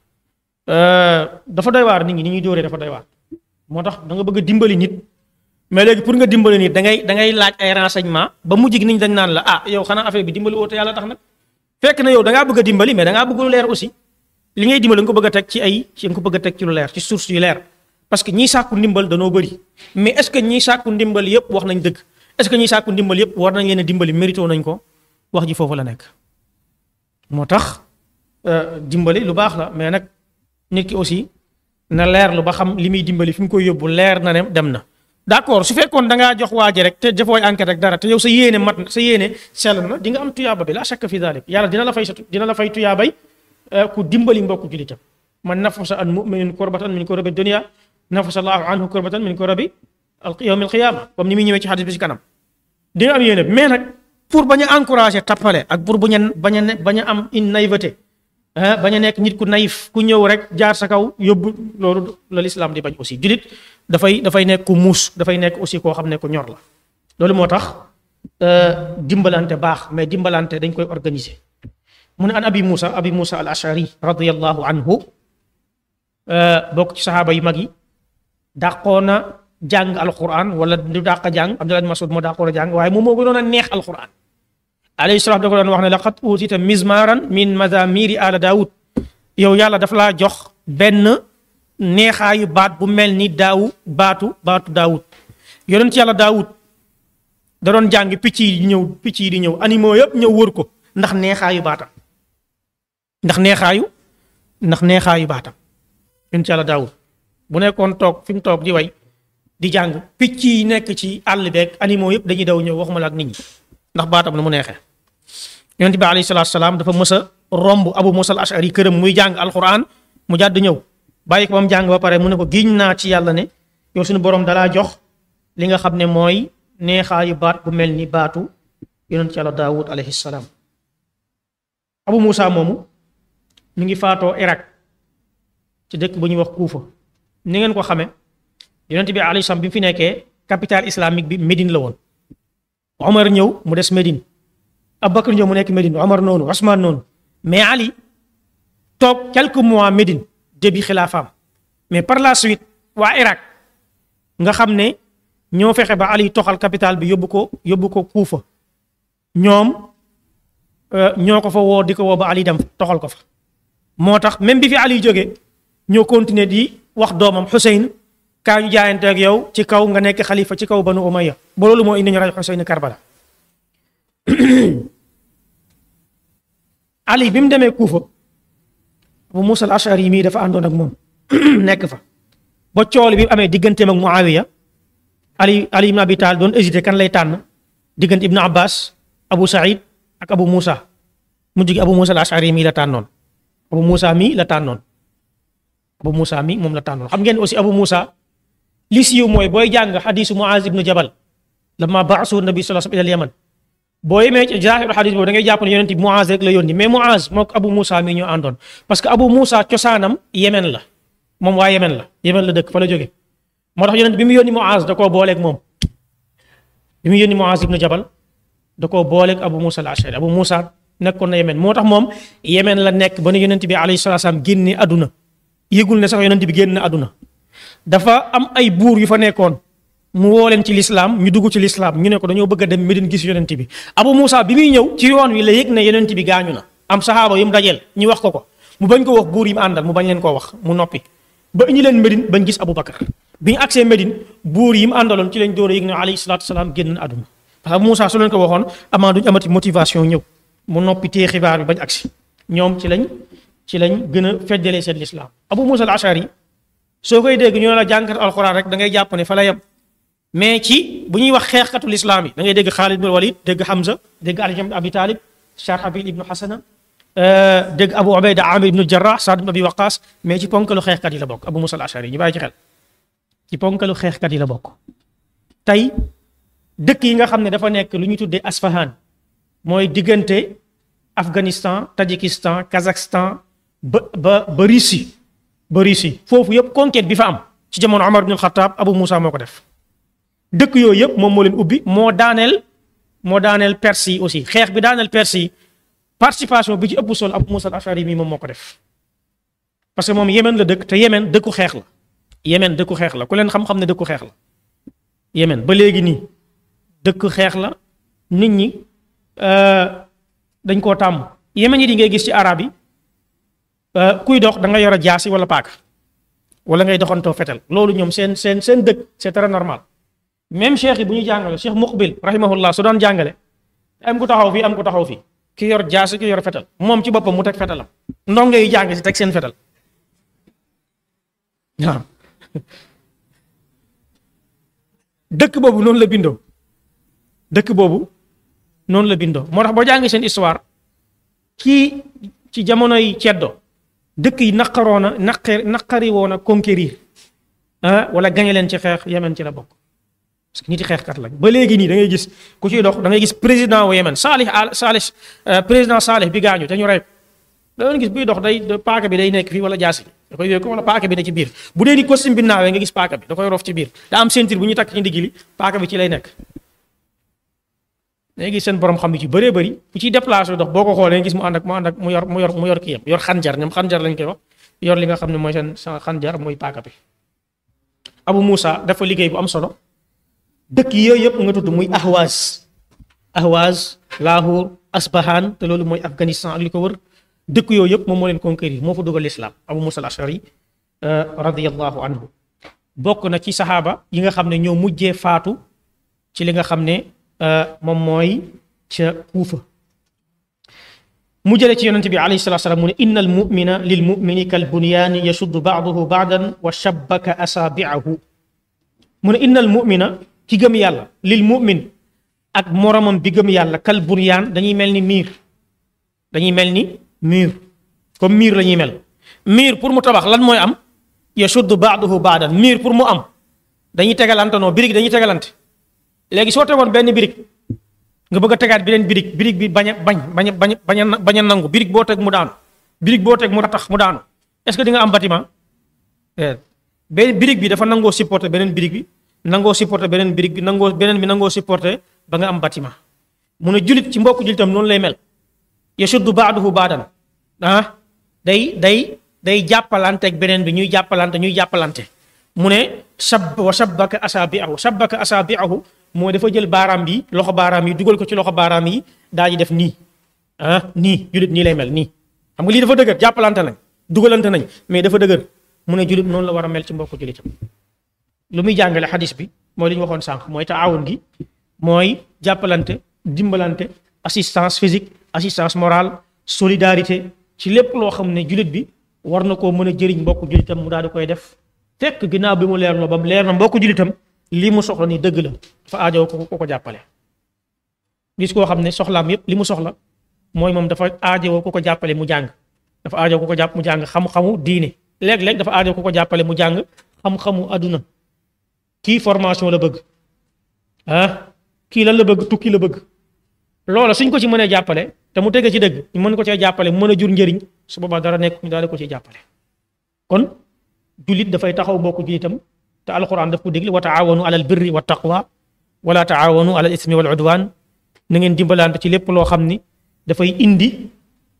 dafa doy waar nit ñi ni ñuy dóoree dafa doy waar moo tax da nga bëgg a dimbali nit mais léegi pour nga dimbali nit da ngay da ngay laaj ay renseignement ba mujj gi nit ñi dañ naan la ah yow xanaa affaire bi dimbali woo te yàlla tax nag fekk na yow da ngaa bëgg a dimbali mais da ngaa bëgg lu leer aussi li ngay dimbali nga ko bëgg a teg ci ay ci nga ko bëgg a teg ci lu leer ci source yu leer parce que ñiy sàkku ndimbal danoo bëri mais est ce que ñiy sàkku ndimbal yëpp wax nañ dëgg est ce que ñiy sàkku ndimbal yëpp war nañ leen a dimbali mérito nañ ko wax ji foofu la nekk moo tax dimbali lu baax la mais nag nit ki aussi na leer lu ba xam li muy dimbali fi mu koy yóbbu leer na ne dem na d'accord su fekkoon da ngaa jox waa ji rek te defooy enquête rek dara te yow sa yéene mat na sa yéene sell na di nga am tuyaaba bi la shakka fi dalik yàlla dina la fay sa dina la fay tuyaabay ku dimbali mbokku julitam man nafasa an muminin kurbatan min kurabi dunia nafasa allahu anhu kurbatan min kurabi yawm alqiyama comme ni muy ñëwee ci xadis bi ci kanam di nga am yéene mais nag pour bañ a encourager tappale ak pour bañ a bañ a bañ a am une naïveté bañ a nekk nit ku naïf ku ñëw rek jaar sa kaw yóbbu loolu la lislaam di bañ aussi julit dafay dafay nekk ku muus dafay nekk aussi koo xam ne ku ñor la loolu moo tax dimbalante baax mais dimbalante dañ koy organiser mu ne an abi Moussa abi Moussa al ashari radiyallahu anhu bokk ci saxaaba yu mag yi dàqoon na jàng alquran wala du dàq jàng Abdullah bin Mas'ud moo dàqoon a jàng waaye moom moo gënoon a neex alquran alayhi salaam da ko doon wax ne laqad utita mizmaran min mazamiri ala daawud yow yàlla dafa laa jox benn neexaayu baat bu mel ni daawu baatu baatu daawud yonent yàlla daawud da doon jàng picc yi di ñëw picc yi di ñëw animaux yëpp ñëw wër ko ndax neexaayu baatam ndax neexaayu ndax neexaayu baatam yonent yàlla daawud bu nekkoon toog fi mu toog di way di jàng picc yi nekk ci àll beeg animaux yëpp dañuy daw ñëw waxuma la ak nit ñi ndax baatam na mu neexee yonent bi alayhi salaatu salaam dafa mës a romb abu musa al ashari këram muy jàng alquran mu jàdd ñëw bàyyi ko ba mu jàng ba pare mu ne ko giñ naa ci yàlla ne yow suñu borom dalaa jox li nga xam ne mooy neexaayu baat bu mel ni baatu yonent yàlla daawud alayhi salaam abu musa moomu mi ngi faatoo Irak ci dëkk bu ñuy wax Kuufa ni ngeen ko xame yonent bi alayhi salaam bi mu fi nekkee capitale islamique bi Médine la woon Omar ñëw mu des Médine Abubakar ñëw mu nekk Médine Omar noonu Ousmane noonu mais Ali toog quelques mois Médine début xilaafaam mais par la suite waa Irak nga xam ne ñoo fexe ba Ali toxal capitale bi yóbbu ko yóbbu ko Kuufa ñoom ñoo ko fa woo di ko woo ba Ali dem toxal ko fa moo tax même bi fi Ali jógee ñoo continuer di wax doomam Xuseyn kaa ñu jaayante ak yow ci kaw nga nekk xalifa ci kaw banu Umayya ba loolu moo indi ñu ray Xuseyn Karbala Ali bi mu demee Kuufa Abu Musa al Ashari mii dafa àndoon ak moom nekk fa ba cooli bi amee digganteem ak Muawiya Ali Ali ibn Abi Talib doon hésité kan lay tànn diggante Ibn Abbas Abu Saïd ak Abu Musa mujj gi Abu Musa al Ashari mii la tànnoon Abu Musa mii la tànnoon Abu Musa mii moom la tànnoon xam ngeen aussi Abu Musa li siiw mooy booy jàng xadisu Muaz ibnu Jabal lamma baasu nabi sallallahu alayhi wa sallam ila Yaman boo yemee ci zaahiru xadis boobu da ngay jàpp ne yonent bi Muaz rek la yónni mais Muaz moo ko Abu Musa mii ñoo àndoon parce que Abu Musa cosaanam Yemen la moom waa Yemen la Yemen la dëkk fa la jóge moo tax yonent bi mu yónni Muaz da koo booleeg moom bi mu yónni Muaz ibnu Jabal da koo booleeg Abu Musa al-Ashari Abu Musa nekkoon na Yemen moo tax moom Yemen la nekk ba nu yonent bi alayhi salaatu salaam génne àdduna yëgul ne sax yonent bi génn na àdduna dafa am ay buur yu fa nekkoon mu woo leen ci lislaam ñu dugg ci lislaam ñu ne ko dañoo bëgg a dem Medine gis yonent bi Abu Musa bi muy ñëw ci yoon wi la yëg ne yonent bi gaañu na am saxaaba yu mu dajeel ñu wax ko ko mu bañ ko wax buur yi mu àndal mu bañ leen koo wax mu noppi ba ñu leen Medine bañ gis Abu Bakar bi ñu agsee Medine buur yi mu àndaloon ci lañ door a yëg ne alayhi salaatu salaam génn na àdduna parce que Abu Musa su leen ko waxoon amaa duñ amati motivation ñëw mu noppi tee xibaar bi bañ agsi ñoom ci lañ ci lañ gën a feddalee seen lislaam Abu Musa al-Ashari soo koy dégg ñu ne la jàngat alxuraan rek da ngay jàpp ne fa la yem mais ci bu ñuy wax xeexkatu lislaam yi da ngay dégg Xaalid ibn Walid dégg Hamza dégg Ali ibn Abi Talib Sharhabil ibnu Hasana dégg Abu Ubayda Amir ibnu Jarrah Saad ibn Abi Waqas mais ci ponkalu xeexkat yi la bokk Abu Musa al-Ashari ñu bàyyi ci xel ci ponkalu xeexkat yi la bokk tey dëkk yi nga xam ne dafa nekk lu ñu tuddee Asfahan mooy diggante Afghanistan Tadjikistan Kazakhstan ba ba ba Russie ba Russie foofu yëpp conquête bi fa am ci jamono Omar ibn al-Khattab Abu Musa moo ko def dëkk yooyu yëpp moom moo leen ubbi moo daaneel moo daaneel Perse yi aussi xeex bi daaneel Perse yi participation bi ci ëpp solo Abu Musa al-Ashari mi moom moo ko def parce que moom Yemen la dëkk te Yemen dëkku xeex la Yemen dëkku xeex la ku leen xam-xam ne dëkku xeex la Yemen ba léegi nii dëkk xeex la nit ñi dañ koo tàmm Yemen yi di ngay gis ci arab yi kuy dox da nga yor a jaasi wala paaka wala ngay doxantoo fetal loolu ñoom seen seen seen dëkk c'est très normal même cheikh yi bu ñu jàngale cheikh muqbil rahimahullah su doon jàngale am ku taxaw fii am ku taxaw fii ki yor jaasi ki yor fetal moom ci boppam mu teg fetalam ndongo yi jàng si teg seen fetal waaw dëkk boobu noonu la bindoo dëkk boobu noonu la bindoo moo tax boo jàngee seen histoire kii ci jamonoy ceddo dëkk yi naqaroona naqari naqari woon a conquérir ah wala gañe leen ci xeex Yemen ci la bokk parce que nit yi xeexkat lañ ba léegi nii da ngay gis ku ciy dox da ngay gis président wu Yemen Salih al Salih président Salih bi gaañu te ñu rey da ngay gis buy dox day paaka bi day nekk fii wala jaasi da koy yooyu ko wala paaka bi ne ci biir bu dee ni costume bi naawee nga gis paaka bi da koy rof ci biir da am ceinture bu ñu takk ci ndigg li paaka bi ci lay nekk léegi seen borom xam yi ci bëree bëri bu ciy déplacé dox boo ko xoolee gis mu ànd ak mu ànd ak mu yor mu yor mu yor kii yam yor xanjar ñoom xanjar lañ koy wax yor li nga xam ne mooy seen xanjar mooy paaka bi Abu Moussa dafa liggéey bu am solo dëkk yooyu yëpp nga tudd muy Ahwaz Ahwaz Lahore Asbahan te loolu mooy Afghanistan ak li ko wër dëkk yooyu yëpp moom moo leen conquérir moo fa dugal l'islam Abu Moussa al-Ashari radiyallahu anhu bokk na ci saxaaba yi nga xam ne ñoo mujjee faatu ci li nga xam ne moom mooy ca Kuufa mu jële ci yonente bi alayhi salatu salaam mu ne inna al mumina lil mumini kal bunyaani yasuddu baaduhu baadan wa shabbaka asaabiahu mu ne inna al mumina ki gëm yàlla lil mumin ak moromam bi gëm yàlla kal bunyaan dañuy mel ni miir dañuy mel ni miir comme miir la ñuy mel miir pour mu tabax lan mooy am yasuddu baaduhu baadan miir pour mu am dañuy tegalante noo birig dañuy tegalante léegi soo tegoon benn birig nga bëgg a tegaat beneen birig birig bi bañ a bañ bañ a bañ bañ a bañ a nangu birig boo teg mu daanu birig boo teg mu tax mu daanu est-ce que di nga am bâtiment benn birig bi dafa nangoo supporter beneen birig bi nangoo supporter beneen birig bi nangoo beneen bi nangoo supporter ba nga am bâtiment mu ne julit ci mbokku julitam noonu lay mel yashuddu baaduhu baadan ah day day day jàppalanteeg beneen bi ñuy jàppalante ñuy jàppalante mu ne sab wa sabbaka asaabiahu sabbaka asaabiahu mooy dafa jël baaraam bi loxo baaraam yi dugal ko ci loxo baaraam yi daal di def nii ah nii julit nii lay mel nii xam nga lii dafa dëgër jàppalante nañ dugalante nañ mais dafa dëgër mu ne julit noonu la war a mel ci mbokku julitam lu muy jàngale xadis bi mooy li ñu waxoon sànq mooy taawun gi mooy jàppalante dimbalante assistance physique assistance morale solidarité ci lépp loo xam ne julit bi war na koo mën a jëriñ mbokku julitam mu daal di koy def fekk ginnaaw bi mu leer na ba mu leer na mbokku julitam lii mu soxla nii dëgg la dafa aajoo ko ko ko jàppale gis koo xam ne soxlaam yépp li mu soxla mooy moom dafa aajowoo ku ko jàppale mu jàng dafa aajoo ku ko jàpp mu jàng xam-xamu diine léeg-léeg dafa aajoo ku ko jàppale mu jàng xam-xamu àdduna kii formation la bëgg ah kii lan la bëgg tukki la bëgg loola suñ ko ci mënee jàppale te mu tege ci dëgg ñu mën ko cee jàppale mu mën a jur njëriñ su boobaa dara nekk ñu daal di ko ciy jàppale kon jullit dafay taxaw mbokku jullitam te alquran daf ko digle wa taawanu alal birri wa taqwa wala taawanu alal ismi wal udwan na ngeen dimbalante ci lépp loo xam ni dafay indi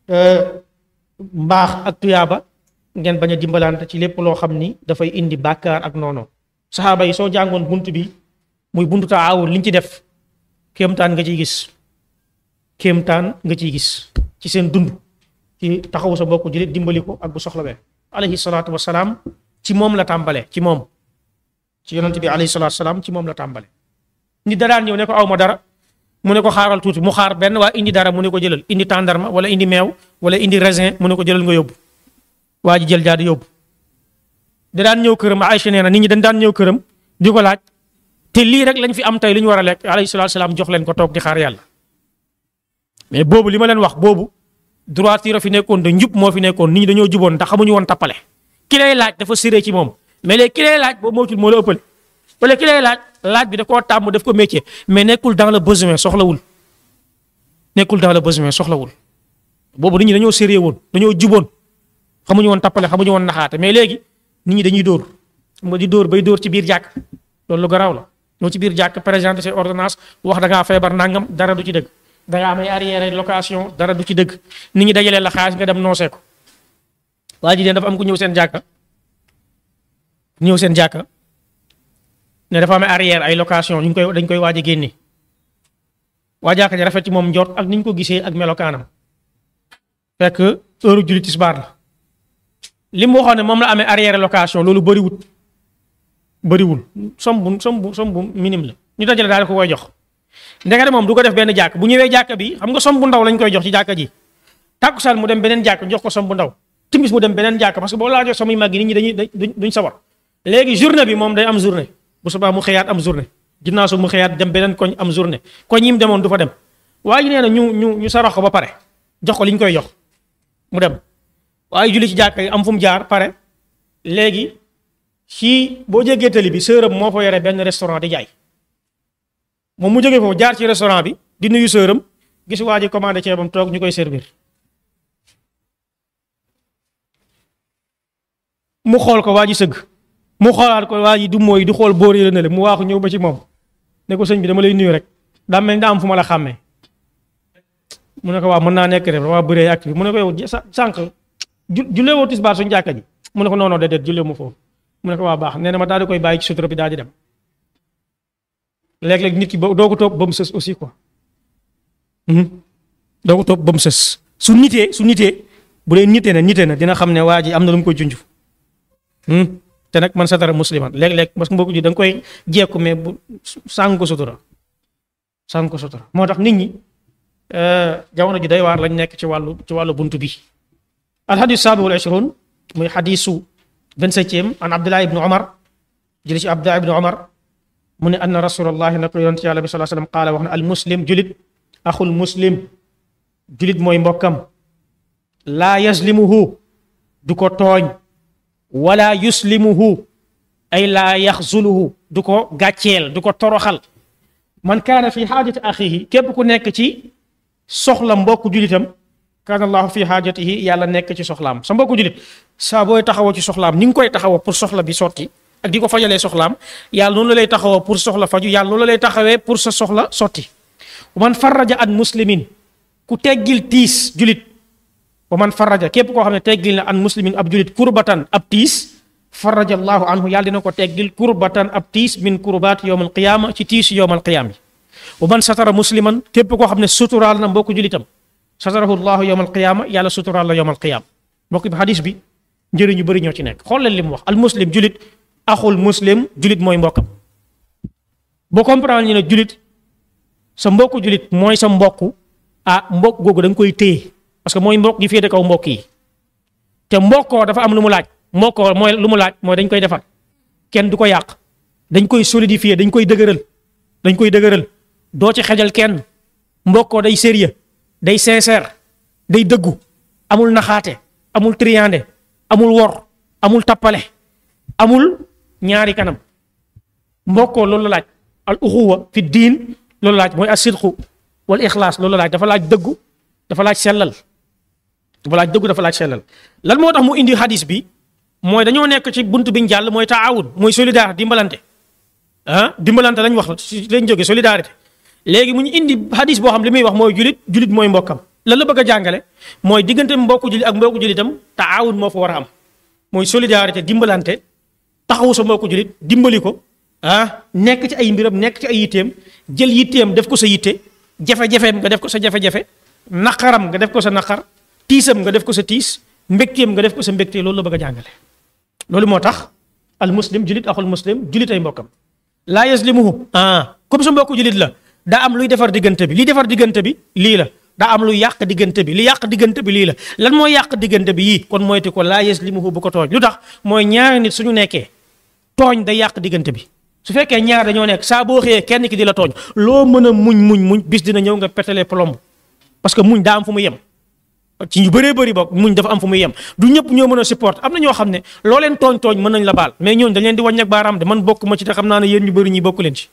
mbaax ak tuyaaba ngeen bañ a dimbalante ci lépp loo xam ni dafay indi bàkkaar ak noono saxaaba yi soo jàngoon bunt bi muy buntu taawun liñ ci def kéemtaan nga ciy gis kéemtaan nga ciy gis ci seen dund ci taxawu sa mbokku jullit dimbali ko ak bu soxlawee alayhi salaatu wasalaam ci moom la tàmbale ci moom ci yonent bi alayhi salaatu wasalaam ci moom la tàmbale ni daraan ñëw ne ko aw ma dara mu ne ko xaaral tuuti mu xaar benn waa indi dara mu ne ko jëlal indi tàndarma wala indi meew wala indi raisin mu ne ko jëlal nga yóbbu waa ji jël jaadi yóbbu da daan ñëw këram Aïcha nee na nit ñi dañ daan ñëw këram di ko laaj te lii rek lañ fi am tey li ñu war a lekk alayhi salaatu wasalaam jox leen ko toog di xaar yàlla mais boobu li ma leen wax boobu droiture fi nekkoon de njub moo fi nekkoon nit ñi dañoo juboon ndax xamuñu woon tappale ki lay laaj dafa siree ci moom mais léegi ki lay laaj boobu moytul moo la ëppale wala ki lay laaj laaj bi da koo tàmm def ko métier mais nekkul dans le besoin soxlawul nekkul dans le besoin soxlawul boobu nit ñi dañoo sérieux woon dañoo juboon xamuñu woon tappale xamuñu woon naxaate mais léegi nit ñi dañuy dóor xam nga di dóor bay dóor ci biir jàkk loolu lu garaaw la ñoo ci biir jàkk présenté ses ordonnance wax da ngaa feebar nangam dara du ci dëgg da ngaa amay arrière location dara du ci dëgg nit ñi dajalee la xaalis nga dem noosee ko waa ji de dafa am ku ñëw seen jàkka ñëw seen jàkka ne dafa amee arrière ay location ñu ngi koy dañ koy waaj a génne waa jàkka ji rafet ci moom njort ak ni ñu ko gisee ak melokaanam fekk heure julli tisbaar la li mu waxoon ne moom la amee arrière location loolu bëriwul bëriwul som bu som bu som bu minime la ñu dajale daal ko koy jox ndekete moom du ko def benn jàkk bu ñëwee jàkk bi xam nga som bu ndaw lañ koy jox ci jàkka ji tàkkusaan mu dem beneen jàkk jox ko som bu ndaw timis mu dem beneen jàkk parce que boo laajoo som yu mag yi nit ñi dañuy dañ duñ sawar léegi journée bi moom day am journée bu subaa mu xëyaat am journée ginnaaw su mu xëyaat dem beneen koñ am journée koñ yi mu demoon du fa dem waaye nee na ñu ñu ñu sarax ko ba pare jox ko li ñu koy jox mu dem waaye julli ci jàkka yi am fu mu jaar pare léegi ci boo jéggee tali bi sërëm moo fa yore benn restaurant di jaay moom mu jógee foofu jaar ci restaurant bi di nuyu sërëm gis waa ji commandé ceebam toog ñu koy servir mu xool ko waa ji sëgg mu xoolaat ko waa ji du mooy di xool boor yi la ne mu waaxu ñëw ba ci moom ne ko sëñ bi dama lay nuyu rek daa mel ni daa am fu ma la xàmmee mu ne ko waaw mën naa nekk rek dama bëree ak bi mu ne ko yow sànq ju jullee woo tisbaar suñu jàkka ji mu ne ko non non déedéet jullee mu foofu mu ne ko waa baax nee na ma daal di koy bàyyi ci sutura bi daal di dem léeg-léeg nit ki ba doo ko topp ba mu sës aussi quoi doo ko topp ba mu sës su nitee su nitee bu dee nitee na nitee na dina xam ne waa ji am na lu mu koy junj te nag man satara musliman léeg-léeg parce que mbokku ji da nga koy jekku mais bu sàng ko sutura sàng ko sutura moo tax nit ñi jamono ji day waar lañ nekk ci wàllu ci wàllu buntu bi alxadis saabi wal ishrun muy xadisu vingt-septième an abdullah ibni omar jëli ci abdullah ibni omar mu ne anna rasulallahi na ko yonent yàlla bi salaa sallam qaala wax na al muslim julit axul muslim julit mooy mbokkam laa yaslimuhu du ko tooñ wala yuslimuhu ay laa yaxzuluhu du ko gàcceel du ko toroxal man kaana fi xaajati axihi képp ku nekk ci soxla mbokku julitam kaana allahu fi xaajatihi yàlla nekk ci soxlaam sa mbokku julit saa booy taxawoo ci soxlaam ni nga koy taxawoo pour soxla bi sotti ak di ko fajalee soxlaam yàlla noonu la lay taxawoo pour soxla faju yàlla noonu la lay taxawee pour sa soxla sotti man farraja an muslimin ku teggil tiis julit wa man farraja képp koo xam ne teggil na an muslimin ab julit kurbatan ab tiis farraja allahu anhu yàlla dina ko teggil kurbatan ab tiis min kurbaat yowm alqiyaama ci tiis yowm alqiyaama wa man satara musliman képp koo xam ne suturaal na mbokku julitam satarahu llahu yowm alqiyaama yàlla suturaal la yowm alqiyaama mbokk bi xadis bi njëriñ yu bëri ñoo ci nekk xool leen li mu wax al muslim julit axul muslim julit mooy mbokkam boo comprendre ñu ne julit sa mbokku julit mooy sa mbokku ah mbokk googu da nga koy téye parce que mooy mbokk gi féete kaw mbokk yi te mbokkoo dafa am lu mu laaj mbokkoo mooy lu mu laaj mooy dañ koy defar kenn du ko yàq dañ koy solidifier dañ koy dëgëral dañ koy dëgëral doo ci xejal kenn mbokkoo day sérieux day sincère day dëggu amul naxaate amul triande amul wor amul tappale amul ñaari kanam mbokkoo loolu la laaj al uxuwa fi diin loolu laaj mooy asidqu wal ixlaas loolu laaj dafa laaj dëggu dafa laaj sellal dafa laaj dëggu dafa laaj sellal lan moo tax mu indi hadis bi mooy dañoo nekk ci bunt biñ jàll mooy taawun mooy solidarité dimbalante ah dimbalante lañ wax si lañ jóge solidarité léegi mu ñu indi hadis boo xam li muy wax mooy julit julit mooy mbokkam lan la bëgg a jàngale mooy diggante mbokku julit ak mbokku julitam taawun moo fa war a am mooy solidarité dimbalante taxawu sa mbokku julit dimbali ko ah nekk ci ay mbiram nekk ci ay yitteem jël yitteem def ko sa yitte jafe-jafeem nga def ko sa jafe-jafe naqaram nga def ko sa naqar tiisam nga def ko sa tiis mbégteem nga def ko sa mbégte loolu la bëgg a jàngale loolu moo tax al muslim julit axul muslim julit ay mbokkam laa yaslimuhu ah comme sa mbokku julit la daa am luy defar diggante bi li defar diggante bi lii la daa am luy yàq diggante bi li yàq diggante bi lii la lan mooy yàq diggante bi yii kon moytu ko laa yaslimuhu bu ko tooñ lu tax mooy ñaari nit suñu nekkee tooñ day yàq diggante bi su fekkee ñaar dañoo nekk saa boo xëyee kenn ki di la tooñ loo mën a muñ muñ muñ bis dina ñëw nga pétale plomb parce que muñ daa am fu mu yem ci ñu bëree bëri bokk muñ dafa am fu muy yem du ñëpp ñoo mën a support am na ñoo xam ne loo leen tooñ tooñ mën nañ la baal mais ñooñu dañ leen di wàññi ak baaraam de man bokk ma ci te xam naa ne yéen ñu bëri ñi bokk leen ci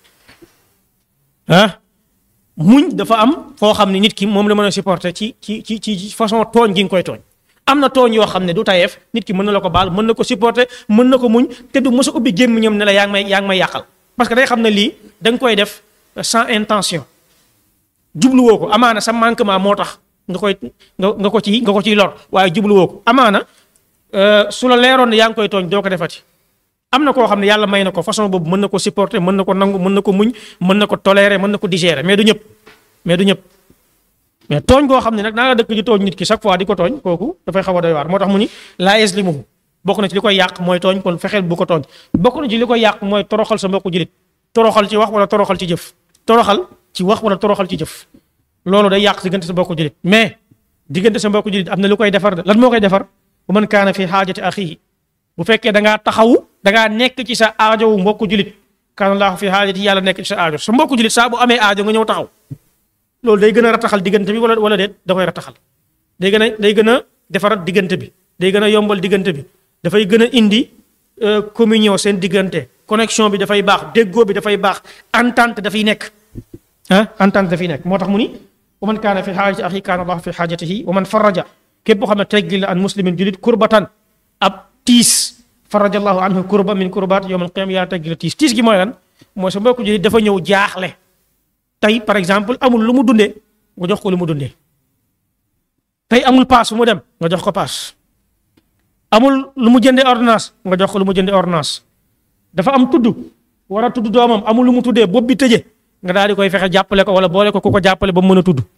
ah muñ dafa am foo xam ne nit ki moom la mën a supporter ci ci ci ci façon tooñ gi nga koy tooñ am na tooñ yoo xam ne du tayeef nit ki mën na la ko baal mën na ko supporter mën na ko muñ te du mës a ubbi gémmiñam ne la yaa ngi may yaa ngi may yàqal parce que day xam ne lii da nga koy def sans intention jubluwoo ko amaana sa manquement moo tax nga koy nga nga ko ci nga ko ciy lor waaye jubluwoo ko amaana su la leeroon ne yaa ngi koy tooñ doo ko defati am na koo xam ne yàlla may na ko façon boobu mën na ko supporter mën na ko nangu mën na ko muñ mën na ko tolérer mën na ko digérer mais du ñëpp mais du ñëpp mais tooñ koo xam ne nag naa nga dëkk ji tooñ nit ki chaque fois di ko tooñ kooku dafay xaw a doy waar moo tax mu ni laa yaslimuhu bokk na ci li koy yàq mooy tooñ kon fexeel bu ko tooñ bokk na ci li koy yàq mooy toroxal sa mbokku julit toroxal ci wax wala toroxal ci jëf toroxal ci wax wala toroxal ci jëf loolu day yàq diggante sa mbokku julit mais diggante sa mbokku julit am na lu koy defar de lan moo koy defar bu man kaana fi xaajati axihi bu fekkee da ngaa taxawu da ngaa nekk ci sa aajowu mbokku julit kaana laahu fi xaajati yàlla nekk ci sa aajo sa mbokku julit saa bu amee aajo nga ñëw taxaw loolu day gën a rataxal diggante bi wala wala déet da koy rataxal day gën a day gën a defarat diggante bi day gën a yombal diggante bi dafay gën a indi communion seen diggante connexion bi dafay baax déggoo bi dafay baax entente dafay nekk ah entente dafay nekk moo tax mu ni wa man kaana fi xaajati axi kaana allahu fi xaajatihi wa man faraja képp boo xam ne teggil la an muslimin julit kurbatan ab tiis faraja allahu anhu kurba min kurbaat yowm al qiyama yaa teggil la tiis tiis gi mooy lan mooy sa mbokku julit dafa ñëw jaaxle tey par exemple amul lu mu dundee nga jox ko lu mu dundee tey amul paas fu mu dem nga jox ko paas amul lu mu jëndee ordonnance nga jox ko lu mu jëndee ordonnance dafa am tudd war a tudd doomam amul lu mu tuddee bopp bi tëje nga daal di koy fexe jàppale ko wala boole ko ku ko jàppale ba mu mën a tudd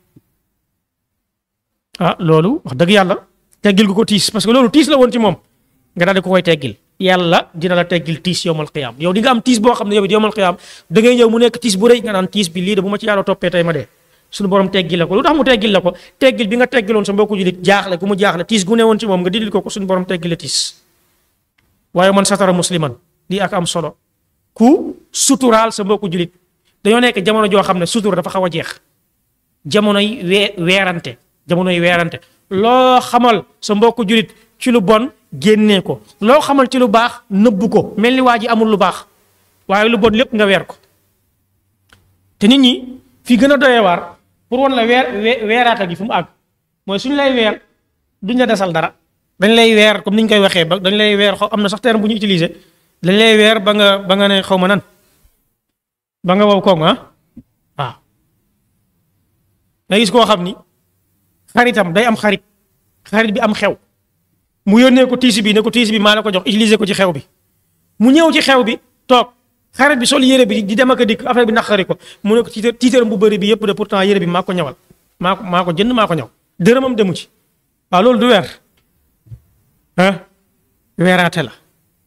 ah loolu wax dëgg yàlla teggil gu ko tiis parce que loolu tiis la woon ci moom nga daal di ko koy teggil yàlla dina la teggil tiis yowmal qiyaam yow di nga am tiis boo xam ne yow it yowmal qiyaam da ngay ñëw mu nekk tiis bu rëy nga naan tiis bi lii de bu ma ci yàlla toppee tey ma dee suñu borom teggil la ko lu tax mu teggil la ko teggil bi nga teggiloon sa mbokku julit jaaxle ku mu jaaxle tiis gu ne woon ci moom nga dindil ko ko suñu borom teggil la tiis waaye man satara musliman lii ak am solo ku suturaal sa mbokku julit dañoo nekk jamono joo xam ne sutura dafa xaw a jeex jamonoy wee weerante jamonoy weerante loo xamal sa mbokku julit ci lu bon génnee ko loo xamal ci lu baax nëbbu ko mel ni waa ji amul lu baax waaye lu bon lépp nga weer ko te nit ñi fi gën a doyee waar pour wan la weer weeraata gi fu mu àgg mooy suñu lay weer duñ la desal dara dañ lay weer comme ni ñu koy waxee ba dañ lay weer xaw am na sax terme bu ñu utiliser dañ lay weer ba nga ba nga ne xaw ma nan ba nga wow koog ah waaw nga gis koo xam ni xaritam day am xarit xarit bi am xew mu yónnee ko tiisi bi ne ko tiisi bi maa la ko jox utiliser ko ci xew bi mu ñëw ci xew bi toog xarit bi sol yére bi di dem ak a dikk affaire bi naqari ko mu ne ko tiitar tiitaram bu bëri bi yëpp de pourtant yére bi maa ko ñawal maa ko maa ko jënd maa ko ñaw dërëmam demu ci waaw loolu du weer ah weeraate la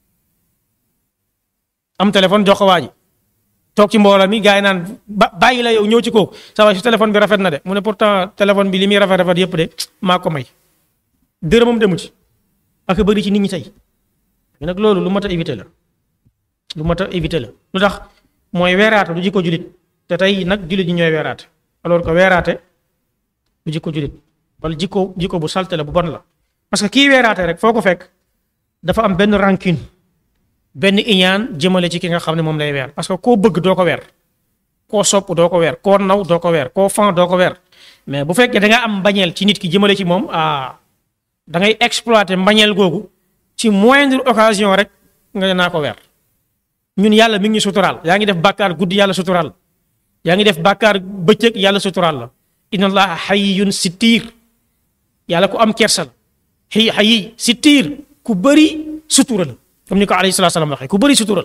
am téléphone jox ko waa ji toog ci mbooloo mi gars yi naan ba bàyyi la yow ñëw ci kooku sa waay su téléphone bi rafet na de mu ne pourtant téléphone bi li muy rafet rafet yëpp de maa ko may dërëmam demu ci ak a bëri ci nit ñi tey nag loolu lu mat a éviter la lu mat a éviter la lu tax mooy weeraate du jikko julit te tey nag julit ñi ñooy weeraate alors que weeraate du jikko julit wala jikko jikko bu salte la bu bon la parce que kii weeraate rek foo ko fekk dafa am benn rancune benn iñaan jëmale ci ki nga xam ne moom lay weer parce que koo bëgg doo ko weer koo sopp doo ko weer koo naw doo ko weer koo fan doo ko weer mais bu fekkee da nga am mbañeel ci nit ki jëmale ci moom ah da ngay exploiter mbañeel googu ci moindre occasion rek nga ne naa ko weer ñun yàlla mi ngi ñu suturaal yaa ngi def bàkkaar guddi yàlla suturaal yaa ngi def bàkkaar bëccëg yàlla suturaal la inna allaha hayyun sittiir yàlla ku am kersa la xëy xayi sittiir ku bëri sutura la comme ni ko alayhi salaatu salaam waxee ku bëri sutura la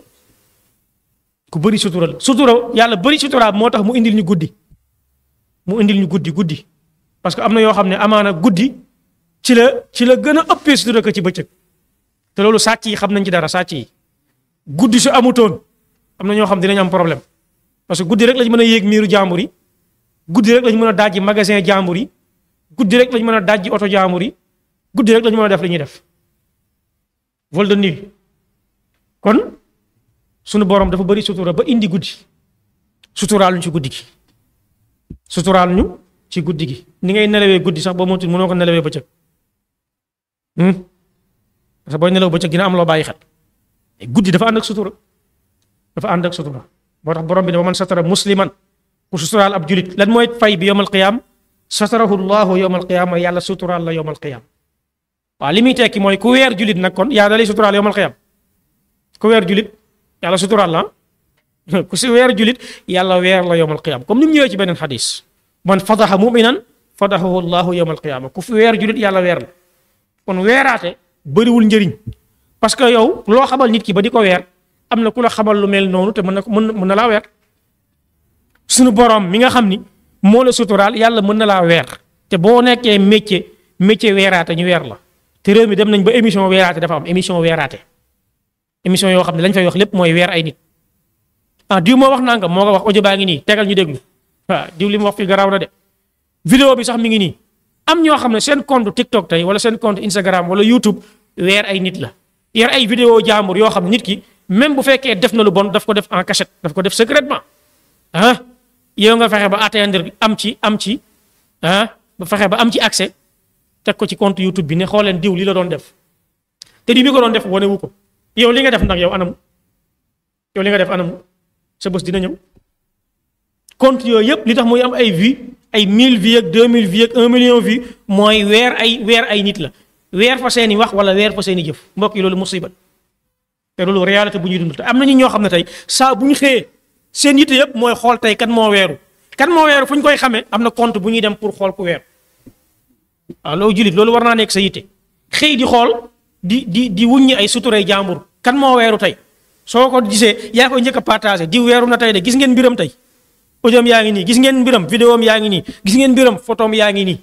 ku bëri sutura la sutura yàlla bëri sutura moo tax mu indil ñu guddi mu indil ñu guddi guddi parce que am na yoo xam ne amaana guddi ci la ci la gën a ëppee sutura ko ci bëccëg te loolu sàcc yi xam nañ ci dara sàcc yi guddi su amutoon am na ñoo xam dinañ am problème parce que guddi rek lañ mën a yéeg miiru jàmbur yi guddi rek lañ mën a dajji magasin jàmbur yi guddi rek lañ mën a dajji oto jàmbur yi guddi rek lañ mën a def li ñuy def vol de nuit kon sunu borom dafa bëri sutura ba indi guddi suturaal ñu ci guddi gi suturaal ñu ci guddi gi ni ngay nelawee guddi sax ba motul mënoo ko nelawee bëccëg parce que booy nelaw bëccëg dina am loo bàyyi xel guddi dafa ànd ak sutura dafa ànd ak sutura moo tax borom bi ne man satara musliman ku suturaal ab julit lan mooy fay bi yowmal qiyaam satarahu llahu yowmal qiyaama yàlla suturaal la yowmal qiyaam waaw li muy tekki mooy ku weer julit nag kon yaa da lay suturaal yowmal qiyaam ku weer julit yàlla suturaal la ku si weer julit yàlla weer la yowmal qiyaam comme ni mu ñëwee ci beneen xadis man fadaxa muminan fadaxahu llahu yowmal qiyaama ku fi weer julit yàlla weer la kon weeraate bëriwul njëriñ parce que yow loo xamal nit ki ba di ko weer am na ku la xamal lu mel noonu te mën na ko mën na laa weer suñu borom mi nga xam ni moo la suturaal yàlla mën na laa weer te boo nekkee métier métier weeraate ñu weer la te réew mi dem nañ ba émission weeraate dafa am émission weeraate émission yoo xam ne lañ fay wax lépp mooy weer ay nit ah diw moo wax nangam moo ko wax audio baa ngi nii tegal ñu déglu waaw diw li mu wax fi garaaw na de vidéo bi sax mi ngi nii am ñoo xam ne seen compte TikTok tey wala seen compte Instagram wala YouTube weer ay nit la yor ay vidéo jaambur yoo xam ne nit ki même bu fekkee def na lu bon daf ko def en cachette daf ko def secrètement ah yow nga fexe ba atteindre am ci am ci ah ba fexe ba am ci accès teg ko ci compte YouTube bi ne xool leen diw li la doon def te di bi ko doon def wane wu ko yow li nga def nag yow anam yow li nga def anam sa bés dina ñëw compte yooyu yëpp li tax muy am ay vues ay 1000 vues ak 2000 vues ak 1 million vues mooy weer ay weer ay nit la weer fa seeni wax wala weer fa seeni jëf mbokk yi loolu musiba te loolu réalité bu ñuy dund te am na ñu ñoo xam ne tey saa bu ñu xëyee seen yitte yëpp mooy xool tey kan moo weeru kan moo weeru fu ñu koy xamee am na compte bu ñuy dem pour xool ku weeru waaw loolu jullit loolu war naa nekk sa yitte xëy di xool di di di wuññi ay suturay jàmbur kan moo weeru tey soo ko gisee yaa koy njëkk a partagé di weeru na tey de gis ngeen mbiram tey audio yaa ngi nii gis ngeen mbiram vidéo am yaa ngi nii gis ngeen mbiram photo am yaa ngi nii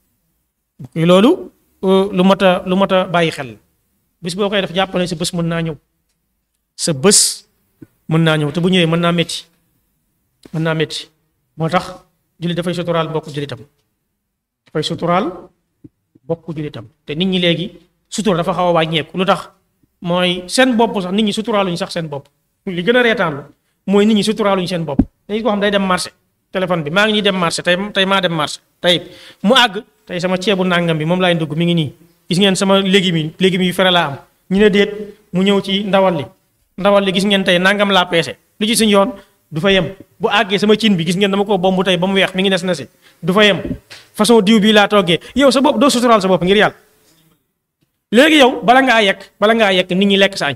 loolu lu mat a lu mat a bàyyi xel bis boo koy def jàpp ne sa bés mën naa ñëw sa bés mën naa ñëw te bu ñëwee mën naa métti mën naa métti moo tax jullit dafay suturaal mbokku jullitam dafay suturaal mbokku jullitam te nit ñi léegi sutura dafa xaw a wàññeeku lu tax mooy seen bopp sax nit ñi suturaaluñu sax seen bopp li gën a reetaan mooy nit ñi suturaaluñu seen bopp dañu ko xam day dem marché téléphone bi maa ngi nii dem marché tey tey maa dem marché tey mu àgg tey sama ceebu nàngam bi moom laay dugg mi ngi nii gis ngeen sama légumes yi légumes yu fere laa am ñu ne déet mu ñëw ci ndawal li ndawal li gis ngeen tey nangam laa peese lu ci suñ yoon du fa yem bu àggee sama cin bi gis ngeen dama ko bomb tey ba mu weex mi ngi nes na si du fa yem façon diw bii laa toggee yow sa bopp doo suturaal sa bopp ngir yàlla léegi yow bala ngaa yekk bala ngaa yekk nit ñi lekk sa añ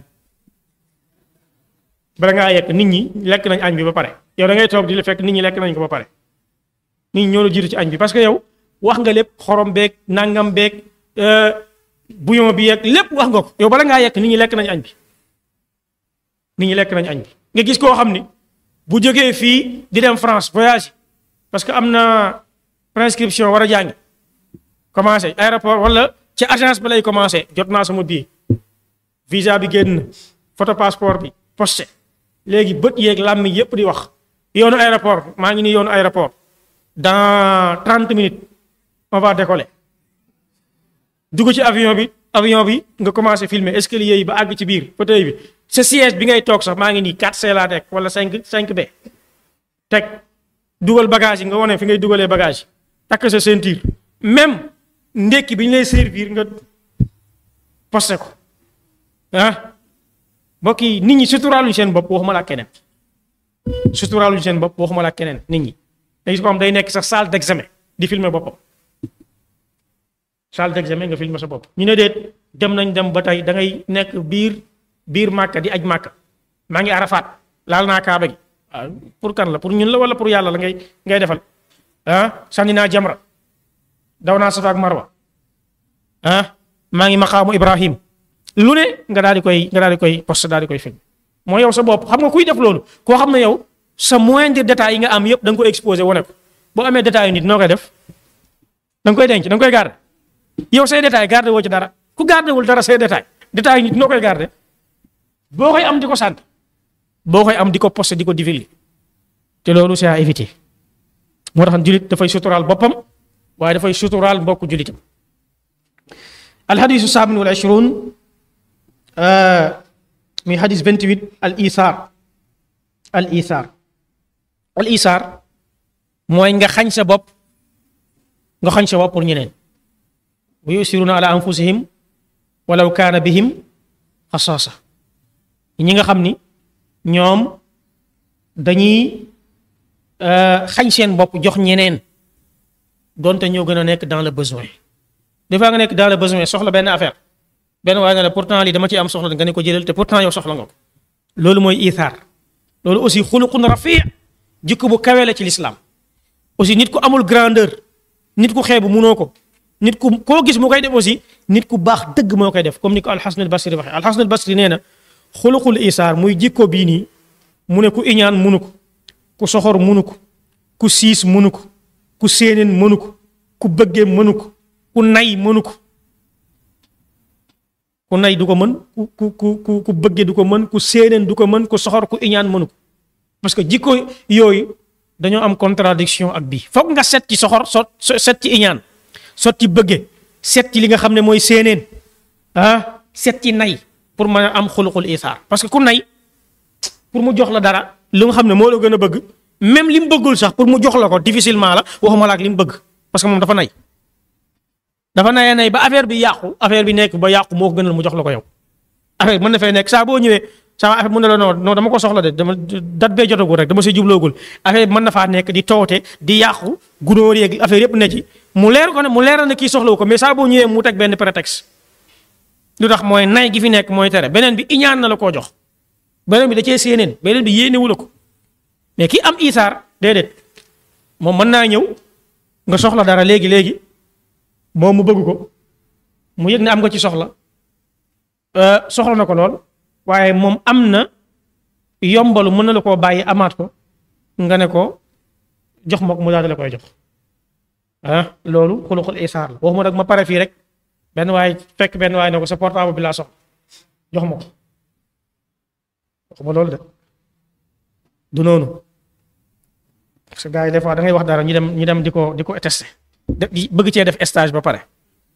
bala ngaa yekk nit ñi lekk nañ añ bi ba pare yow da ngay toog di la fekk nit ñi lekk nañ ko ba pare nit ñi ñoo la jiitu ci añ bi parce que yow wax nga lépp xorom beeg nangam beeg bouillon bi yeeg lépp wax nga ko yow bala ngaa yekk nit ñi lekk nañ añ bi nit ñi lekk nañ añ bi nga gis koo xam ni bu jógee fii di dem France voyage parce que am na prescription war a jàngi commencé aéroport wala ci agence bi lay commencé jot naa sama billet visa bi génn photo passeport bi posté léegi bët yeeg làmmi yépp di wax yoonu aéroport maa ngi nii yoonu aéroport dans trente minutes on va décoller dugg ci avion bi avion bi nga commencé filmer escalier yi ba àgg ci biir fauteuil bi sa siège bi ngay toog sax maa ngi nii 4C laa teg wala 5 5B teg dugal bagage yi nga wane fi ngay dugalee bagage yi takk sa ceinture même ndekki bi ñu lay servir nga posté ko ah mbokk yi nit ñi suturaaluñ seen bopp waxuma la keneen suturaaluñ seen bopp waxuma la keneen nit ñi day ko xam day nekk sax salle d'examen di filmer boppam salle d'examen nga filmer sa bopp ñu ne déet dem nañ dem ba tey da ngay nekk biir biir màkka di aj màkka maa ngi arafaat laal naa kaaba gi ah pour kan la pour ñun la wala pour yàlla la ngay ngay defal ah sànni naa jamra daw naa safa ak marwa ah maa ngi maqaamu ibrahim lu ne nga daal di koy nga daal di koy poste daal di koy film mooy yow sa bopp xam nga kuy def loolu koo xam ne yow sa moindre détail yi nga am yëpp da nga ko exposé wane ko boo amee détail yu nit noo koy def da nga koy denc da nga koy garder yow say détail garder woo ci dara ku garder wul dara say détail détail yu nit noo koy garder boo koy am di ko sant boo koy am di ko posté di ko divulguer te loolu c'est à éviter moo tax jullit dafay suturaal boppam waaye dafay suturaal mbokku jullitam alxadisu saamin wal ishruun muy xadis 28 al isaar al isaar al isaar mooy nga xañ sa bopp nga xañ sa bopp pour ñeneen wa yusiruuna ala anfusihim walaw kaana bihim xasaasa ñi nga xam ni ñoom dañuy xañ seen bopp jox ñeneen donte ñoo gën a nekk dans le besoin des fois nga nekk dans le besoin soxla benn affaire benn waaye nga ne pourtant lii dama ci am soxla nga ne ko jëlal te pourtant yow soxla nga ko loolu mooy ithaar loolu aussi xuluqun rafi jikko bu kawe la ci lislaam aussi nit ku amul grandeur nit ku xeebu munoo ko nit ku koo gis mu koy def aussi nit ku baax dëgg moo koy def comme ni ko alxasan al basri waxee alxasan al basri nee na xuluqul isaar muy jikko bii nii mu ne ku iñaan munu ko ku soxor munu ko ku siis munu ko ku séeneen mënu ko ku bëggee mënu ko ku nay mënu ko ku nay du ko mën ku ku ku ku bëgge du ko mën ku séeneen du ko mën ku soxor ku iñaan mënu ko parce que jikko yooyu dañoo am contradiction ak bii foog nga set ci soxor sot set ci iñaan sot ci bëgge set ci li nga xam ne mooy séeneen ah set ci nay pour mën a am xuluqul isaar parce que ku nay pour mu jox la dara lu nga xam ne moo la gën a bëgg même li mu bëggul sax pour mu jox la ko difficilement la waxuma la ak li mu bëgg parce que moom dafa nay dafa nayee nay ba affaire bi yàqu affaire bi nekk ba yàqu moo ko gënal mu jox la ko yow affaire bi mën na fay nekk saa boo ñëwee saa affaire mu ne la non non dama ko soxla de dama dat bee jotagul rek dama si jubloogul affaire bi mën na faa nekk di toote di yàqu gunóor yeeg affaire yëpp ne ci mu leer ko ne mu leeral ne kii soxlawu ko mais saa boo ñëwee mu teg benn prétexte lu tax mooy nay gi fi nekk mooy tere beneen bi iñaan na la koo jox beneen bi da cee séeneen beneen bi yéenewu la ko mais ki am isaar déedéet moom mën naa ñëw nga soxla dara léegi léegi moom mu bëgg ko mu yëg ne am nga ci soxla soxla na ko lool waaye moom am na yombalu mën na la koo bàyyi amaat ko nga ne ko jox ma ko mu daal di la koy jox ah loolu xuluxul isaar la waxuma nag ma pare fii rek benn waay fekk benn waay ne ko sa portable bi laa soxla jox ma ko waxuma loolu de du noonu parce que gars yi des fois da ngay wax dara ñu dem ñu dem di ko di ko testé di bëgg cee def stage ba pare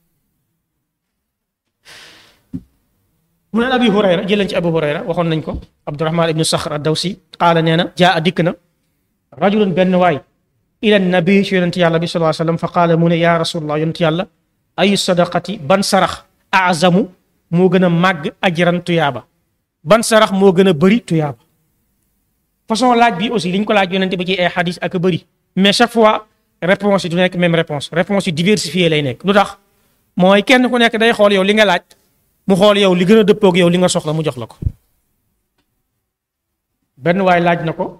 mu ne abi hurayra jëleen ci abu hurayra waxoon nañ ko abdurahman ibnu saxr ad dawsi qaala nee na jaa a dikk na rajulun benn waay ila nabi ci yonent yàlla bi sallallahu alayhi wasallam fa qaala mu ne yaa rasulullah yonent yàlla ayu sadaqati ban sarax azamu moo gën a màgg ajran tuyaaba ban sarax moo gën a bëri tuyaaba façon laaj bi aussi li ñu ko laaj yonent bi ci ay xadis ak bëri mais chaque fois réponse yi du nekk même réponse réponse yi diversifiée lay nekk lu tax mooy kenn ku nekk day xool yow li nga laaj mu xool yow li gën a dëppoog yow li nga soxla mu jox la ko benn waay laaj na ko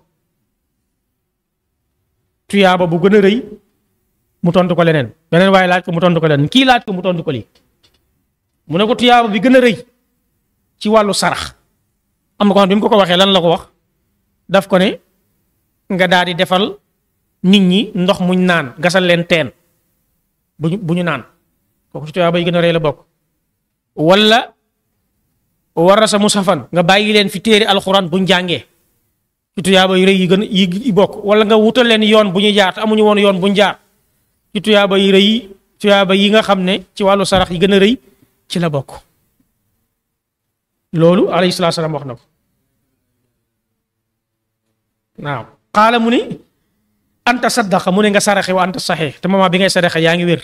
tuyaaba bu gën a rëy mu tontu ko leneen beneen waay laaj ko mu tontu ko leneen kii laaj ko mu tontu ko lii mu ne ko tuyaaba bi gën a rëy ci wàllu sarax am na ko xam bi mu ko ko waxee lan la ko wax daf ko ne nga daal di defal nit ñi ndox muñ naan gasal leen teen bu ñu bu ñu naan kooku ci tuyaaba yi gën a rëy la bokk wala war sa musafan nga bàyyi leen fi téere alxuraan buñ jàngee ci tuyaaba yu rëy yi gën yi bokk wala nga wutal leen yoon bu ñu jaar te amuñu woon yoon bu ñu jaar ci tuyaaba yu rëy tuyaaba yi nga xam ne ci wàllu sarax yi gën a rëy ci la bokk loolu alayhi salaatu salaam wax na ko waaw xaala mu ni anta saddaqa mu ne nga saraxe wa anta saxee te moment bi ngay saraxe yaa ngi wér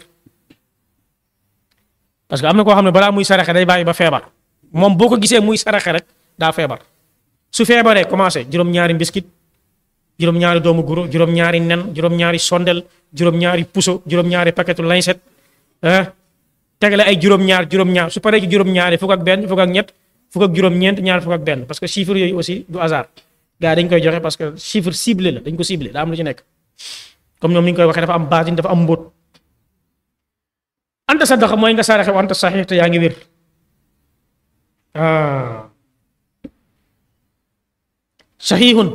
parce que am na koo xam ne balaa muy saraxe day bàyyi ba feebar moom boo ko gisee muy saraxe rek daa feebar su feebaree commencé juróom-ñaari mbiskit juróom-ñaari doomu guro juróom-ñaari nen juróom-ñaari sondel juróom-ñaari puso juróom-ñaari paquetu lañset ah tegale ay juróom-ñaar juróom-ñaar su paree ci juróom-ñaari fukk ak benn fukk ak ñett fukk ak juróom-ñeent ñaar fukk ak benn parce que chiffre yooyu aussi du hasard gars dañ koy joxe parce que chiffre ciblé la dañ ko ciblé daa am lu ci nekk comme ñoom ni ñu koy waxee dafa am baatin dafa am mbóot anta sadaqa mooy nga saraxe wa anta saxiix te yaa ngi wér ah saxiixun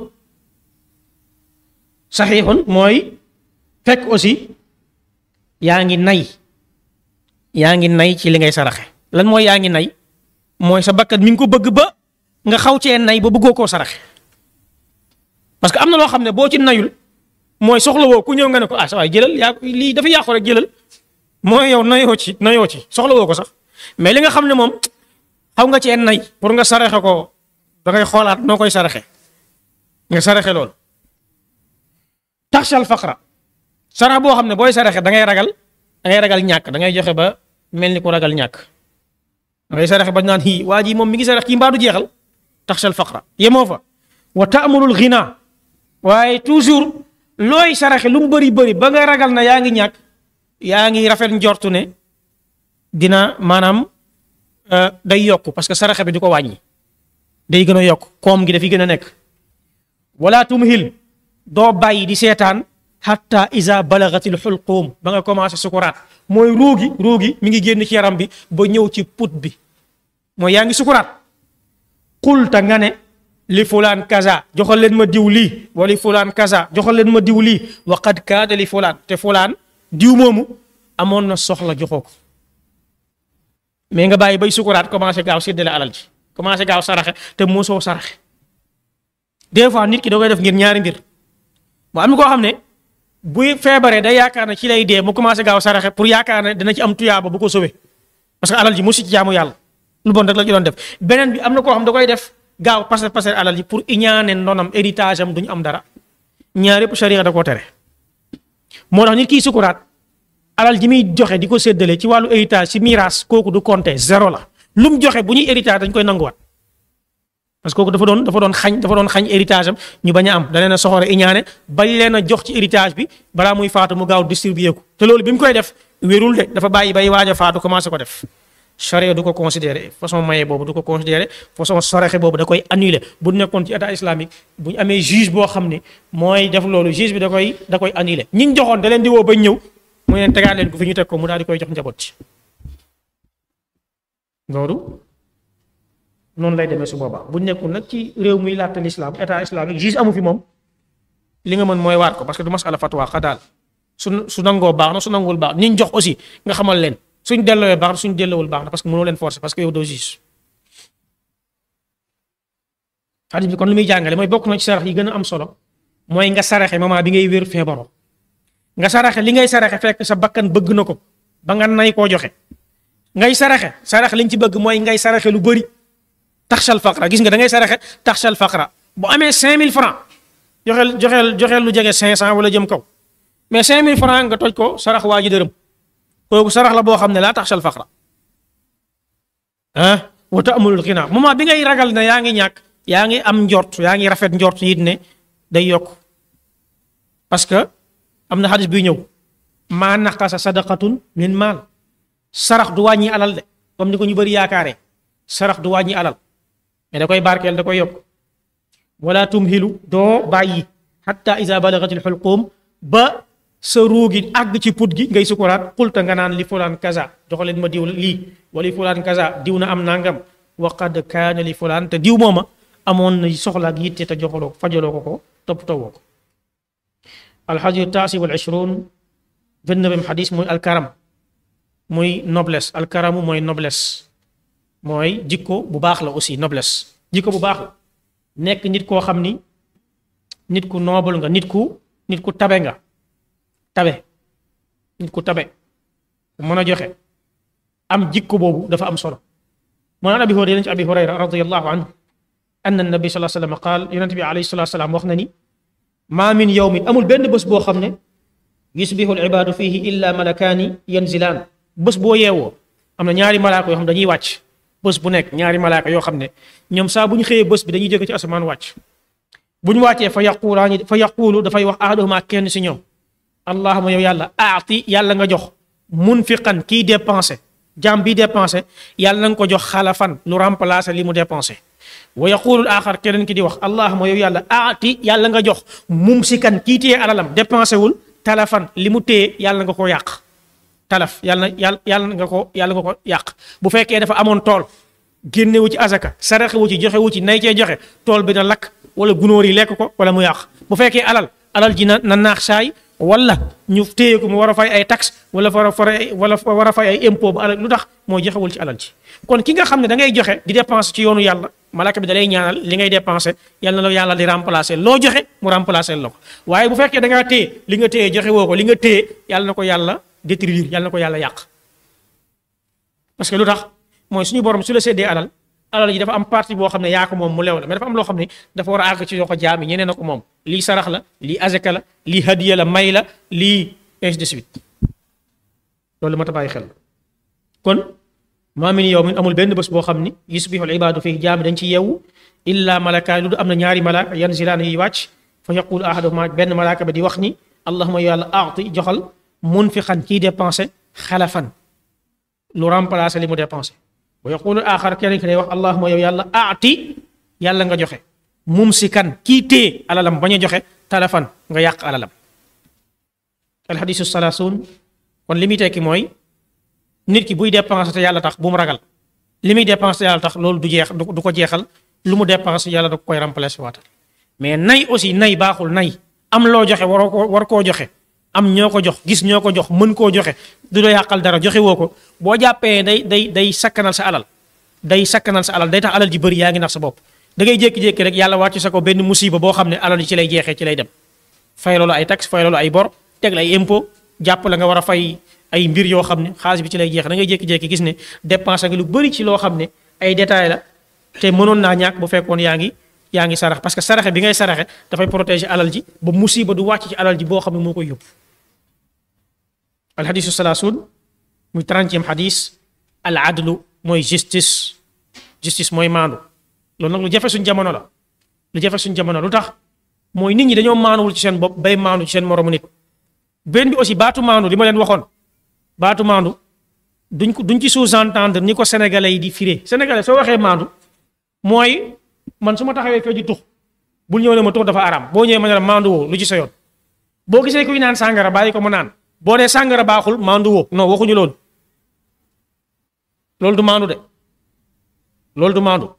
saxiixun mooy fekk aussi yaa ngi nay yaa ngi nay ci li ngay saraxe lan mooy yaa ngi nay mooy sa bakkat mi ngi ko bëgg ba nga xaw cee nay ba bëggoo koo saraxe parce que am na loo xam ne boo ci nayul mooy soxla woo ku ñëw nga ne ko ah sa waay jëlal yaa lii dafa yàqu rek jëlal mooy yow nayoo ci nayoo ci soxla woo ko sax mais li nga xam ne moom xaw nga cee nay pour nga saraxe ko da ngay xoolaat noo koy saraxe nga saraxe loolu taxshal faqra sarax boo xam ne booy saraxe da ngay ragal da ngay ragal ñàkk da ngay joxe ba mel ni ku ragal ñàkk da ngay saraxe ba naan hii waa ji moom mi ngi sarax kii mbaa du jeexal taxshal faqra yemoo fa wa taamulul ghina waaye toujours looy saraxe lu mu bëri bëri ba nga ragal na yaa ngi ñàkk yaa ngi rafet njortu ne dina maanaam day yokk parce que saraxe bi du ko wàññi day gën a yokk koom gi dafi gën a nekk wala tumhil doo bàyyi di seetaan hatta iza balagatil xulquum ba nga commencé sukuraat mooy ruugi ruugi mi ngi génn ci yaram bi ba ñëw ci put bi mooy yaa ngi sukuraat xulta nga ne li fulaan kaza joxal leen ma diw lii wali fulaan kaza joxal leen ma diw lii wa qad kaada li fulaan te fulaan diw moomu amoon na soxla joxoo ko mais nga bàyyi bay sukuraat commencé gaaw séddale alal ji commencé gaaw saraxe te mosoo saraxe des fois nit ki da koy def ngir ñaari mbir mu am na koo xam ne buy feebaree day yaakaar ne ci lay dee mu commencé gaaw saraxe pour yaakaar ne dina ci am tuyaaba bu ko sauvé parce que alal ji mosu ci jaamu yàlla lu bon rek la ci doon def beneen bi am na koo xam da koy def gaaw passer passer alal ji pour iñaane ndonam héritage am duñu am dara ñaar yëpp sharia da koo tere moo tax nit kiy sukuraat alal ji muy joxe di ko séddale ci wàllu héritage ci miraas kooku du compter zéro la lu mu joxe bu ñuy héritage dañ koy nanguwaat parce que kooku dafa doon dafa doon xañ dafa doon xañ héritage am ñu bañ a am da leen a soxore iñaane bañ leen a jox ci héritage bi balaa muy faatu mu gaaw distribuer ko te loolu bi mu koy def wérul de dafa bàyyi bay waaj a faatu commencé ko def charia du ko considéré façon maye boobu du ko considéré façon sorexe boobu da koy annulé bu nekkoon ci état islamique bu ñu amee juge boo xam ne mooy def loolu juge bi da koy da koy annulé ñi joxoon da leen di woo bañ ñëw mu leen tegaat leen ko fi ñu teg ko mu daal di koy jox njaboot ci loolu noonu lay demee su boobaa bu nekkul nag ci réew muy laajte l'islam état islamique juge amu fi moom li nga mën mooy waat ko parce que du masala fatwa xadaal su su nangoo baax na su nanguwul baax ñi jox aussi nga xamal leen. suñ delloowee baax na suñ delloowul baax na parce que mënoo leen forcer parce que yow doo gis xadis bi kon lu muy jàngale mooy bokk na ci sarax yi gën a am solo mooy nga saraxe moment bi ngay wér feebaroo nga saraxe li ngay saraxe fekk sa bakkan bëgg na ko ba nga nay koo joxe ngay saraxe saraxe liñ ci bëgg mooy ngay saraxe lu bëri taxsal faqra gis nga da ngay saraxe taxsal faqra bu amee 5000 francs joxeel joxeel joxeel lu jege 500 wala jëm kaw mais 5000 francs nga toj ko sarax waa ji dërëm. kooku sarax la boo xam ne laa taxsal faqra ah wa ta'mulul xinaa moment bi ngay ragal ne yaa ngi ñàkk yaa ngi am njort yaa ngi rafet njort it ne day yokk parce que am na xadis buy ñëw maa naqasa sadaqatun min maal sarax du wàññi alal de comme ni ko ñu bëri yaakaaree sarax du wàññi alal mais da koy barkeel da koy yokk wala tumhilu doo bàyyi hatta iza balagatil xulqum ba sa ruugi àgg ci put gi ngay sukuraat xulta nga naan li fulaan kaza joxaleen ma diw lii wala li fulaan kaza diw na am nangam wa qad kaana li fulaan te diw mooma amoon na soxla ak yitte te joxaloo fajaloo ko ko toppatoo ko alxadiyu taasi wal ishruun vingt-neuvième xadis mooy alkaram muy noblesse alkaramu mooy noblesse mooy jikko bu baax la aussi noblesse jikko bu baax la nekk nit koo xam ni nit ku noble nga nit ku nit ku tabe nga tabe nit ku tabe ku mën a joxe am jikko boobu dafa am solo moo naan abi hurayra ci abi hurayra radiyallahu anhu anna nabi sallallahu alayhi wa sallam qaal yonent bi alayhi salatu salaam wax na ni maa min yawmin amul benn bés boo xam ne yusbihu al ibaadu fihi illa malakaani yanzilaan bés boo yeewoo am na ñaari malaaka yoo xam dañuy wàcc bés bu nekk ñaari malaaka yoo xam ne ñoom saa bu ñu xëyee bés bi dañuy jóge ci asamaan wàcc bu ñu wàccee fa yaqulaani fa yaquulu dafay wax ahaduhuma kenn si ñoom allahuma yow yàlla aati yàlla nga jox munfiqan kiy dépensé jaam bi dépensé yàlla na nga ko jox xalafan lu remplacer li mu dépensé wa yaqulul axar keneen ki di wax allahuma yow yàlla aati yàlla nga jox mumsikan kii téye alalam dépensé wul talafan li mu téye yàlla nga ko yàq talaf yàlla yàlla yàlla nga ko yàlla nga ko yàq bu fekkee dafa amoon tool génnewu ci azaka saraxewu ci joxewu ci nay cee joxe tool bi na lakk wala gunóor yi lekk ko wala mu yàq bu fekkee alal alal ji na na naax saay wala ñu téye ko mu war a fay ay taxe wala war a fay wala war a fay ay impôt ba alal lu tax moo joxewul ci alal ji kon ki nga xam ne da ngay joxe di dépenser ci yoonu yàlla malaka bi da lay ñaanal li ngay dépenser yàlla na la yàlla di remplacer loo joxe mu remplacer la ko waaye bu fekkee da ngaa téye li nga téye joxe woo ko li nga téye yàlla na ko yàlla détruire yàlla na ko yàlla yàq parce que lu tax mooy suñu borom su la séddee alal alal ji dafa am partie boo xam ne yaa ko moom mu lew la mais dafa am loo xam ne dafa war a àgg ci yoo ko jaami ñeneen a ko moom lii sarax la lii azaka la lii hadiya la may la lii ainsi de suite loolu ma ta bàyyi xel kon maa min yawmin amul benn bés boo xam ni yusbihu al ibaadu fii jaami dañ ci yeewu illa malakaan lu du am na ñaari malaaka yanzilaan yi wàcc fa yaqulu ahaduhuma benn malaaka ba di wax ni allahuma yàlla aati joxal munfiqan kii dépensé xalafan lu remplacé li mu dépensé wa yaqulu axar keneen ki day wax allahuma yow yàlla aati yàlla nga joxe mumsikan kii téye alalam bañ a joxe talafan nga yàq alalam alxadisu salaasuun kon li muy tekki mooy nit ki buy dépensé te yàlla tax bu mu ragal li muy dépensé te yàlla tax loolu du jeex du ko jeexal lu mu dépensé yàlla da ko koy remplacé waatal mais nay aussi nay baaxul nay am loo joxe waroo ko war koo joxe am ñoo ko jox gis ñoo ko jox mën koo joxe du la yàqal dara joxe woo ko boo jàppee day day day sakkanal sa alal day sakkanal sa alal day tax alal ji bëri yaa ngi nax sa bopp da ngay jékki-jékki rek yàlla wàcc sa ko benn musiba boo xam ne alal ji ci lay jeexee ci lay dem fay loolu ay taxe fay loolu ay bor teg la ay impôt jàpp la nga war a fay ay mbir yoo xam ne xaalis bi ci lay jeex da ngay jékki-jékki gis ne dépense nga lu bëri ci loo xam ne ay détails la te mënoon naa ñàkk bu fekkoon yaa ngi yaa ngi sarax parce que saraxe bi ngay saraxe dafay protéger alal ji ba musiba du wàcc ci alal ji boo xam ne moo koy yóbbu alxadisu salaasun muy trentième xadis al adlu mooy justice justice mooy maandu loolu nag lu jafe suñ jamono la lu jafe suñ jamono lu tax mooy nit ñi dañoo maanuwul ci seen bopp bay maandu ci seen moromu nit benn bi aussi baatu maandu li ma leen waxoon baatu maandu duñ ko duñ ci sous-entendre ni ko sénégalais yi di firé sénégalais soo waxee maandu mooy man su ma taxawee fee ji tux bul ñëw ne ma tux dafa araam boo ñëwee ma ne la maandu woo lu ci sa yoon boo gisee kuy naan sàngara bàyyi ko mu naan boo nee sàngara baaxul maandu woo non waxuñu loolu loolu du maandu de loolu du maandu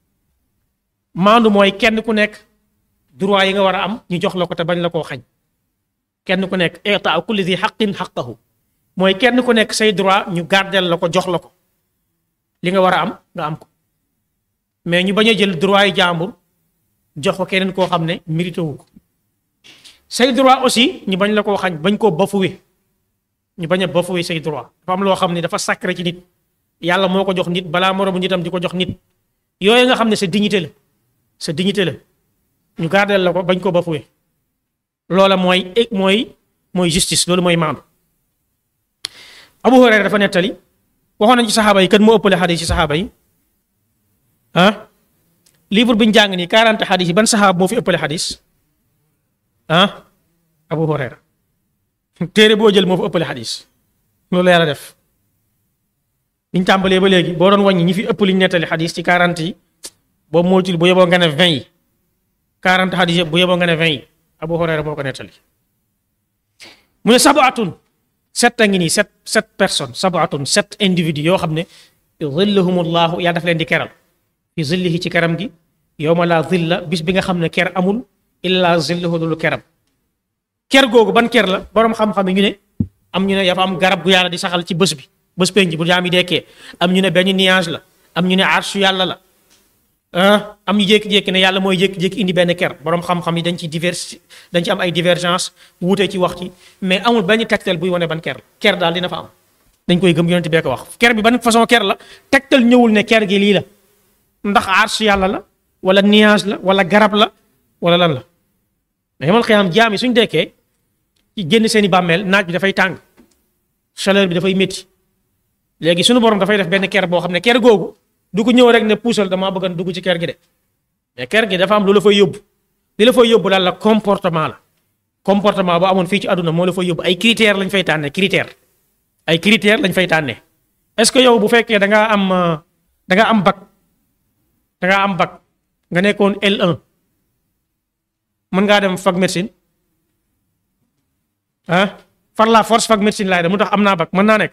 maandu mooy kenn ku nekk droit yi nga war a am ñu jox la ko te bañ la koo xañ kenn ku nekk itaa kulli di xaqin xaqahu mooy kenn ku nekk say droit ñu gardel la ko jox la ko li nga war a am nga am ko mais ñu bañ a jël droit yi jàmbur jox ko keneen koo xam ne mérité wu ko say droit aussi ñu bañ la koo xañ bañ koo bafoué ñu bañ a bafoué say droit dafa am loo xam ne dafa sacré ci nit yàlla moo ko jox nit balaa moromu nitam di ko jox nit yooyu nga xam ne sa dignité la sa dignité la ñu gardel la ko bañ koo bafoué loola mooy mooy mooy justice loolu mooy maandu Abu Hurayra dafa nettali waxoon nañ ci saxaaba yi kan moo ëppale xadis ci saxaaba yi ah livre bi ñu jàng nii 40 xadis yi ban saxaaba moo fi ëppale xadis ah Abu Hurayra téere boo jël moo fi ëppale xadis loolu la yàlla def biñ tàmbalee ba léegi boo doon wàññi ñi fi ëpp liñ nettali xadis ci 40 yi boobu moytul bu yeboo nga ne 20 yi 40 xadis yëpp bu yeboo nga ne 20 yi Abu Hurayra moo ko nettali mu ne sabaatun sept a ngi nii sept sept personnes sabaatun sept individus yoo xam ne zillahumullahu yàlla daf leen di keral fi zillihi ci keram gi yowma la zilla bis bi nga xam ne ker amul illa zillahu dulu keram ker googu ban ker la boroom xam-xam yi ñu ne am ñu ne dafa am garab gu yàlla di saxal ci bés bi bés penc bu jaam yi dekkee am ñu ne benn nuage la am ñu ne arshu yàlla la ah am ñu jékki-jékki ne yàlla mooy jékki-jékki indi benn ker boroom xam-xam yi dañ ci divers dañ ci am ay divergence wuute ci wax ci mais amul benn tegtal buy wane ban ker la ker daal dina fa am dañ koy gëm yonent bee ko wax ker bi ban façon ker la tegtal ñëwul ne ker gi lii la ndax arsh yàlla la wala nuage la wala garab la wala lan la mais yamal xiyaam jaam yi suñ dekkee ci génn seeni bàmmeel naaj bi dafay tàng chaleur bi dafay métti léegi suñu borom dafay def benn ker boo xam ne ker googu du ko ñëw rek ne puusal damaa bëgg a dugg ci ker gi de mais ker gi dafa am lu la fay yóbbu li la fay yóbbu daal la comportement la comportement boo amoon fii ci àdduna moo la fay yóbbu ay critères lañ fay tànnee critère ay critères lañ fay tànnee est-ce que yow bu fekkee da ngaa am da nga am bac da ngaa am bac nga nekkoon L1 mën ngaa dem fac médecine ah par la force fac médecine laay dem mu tax am naa bac mën naa nekk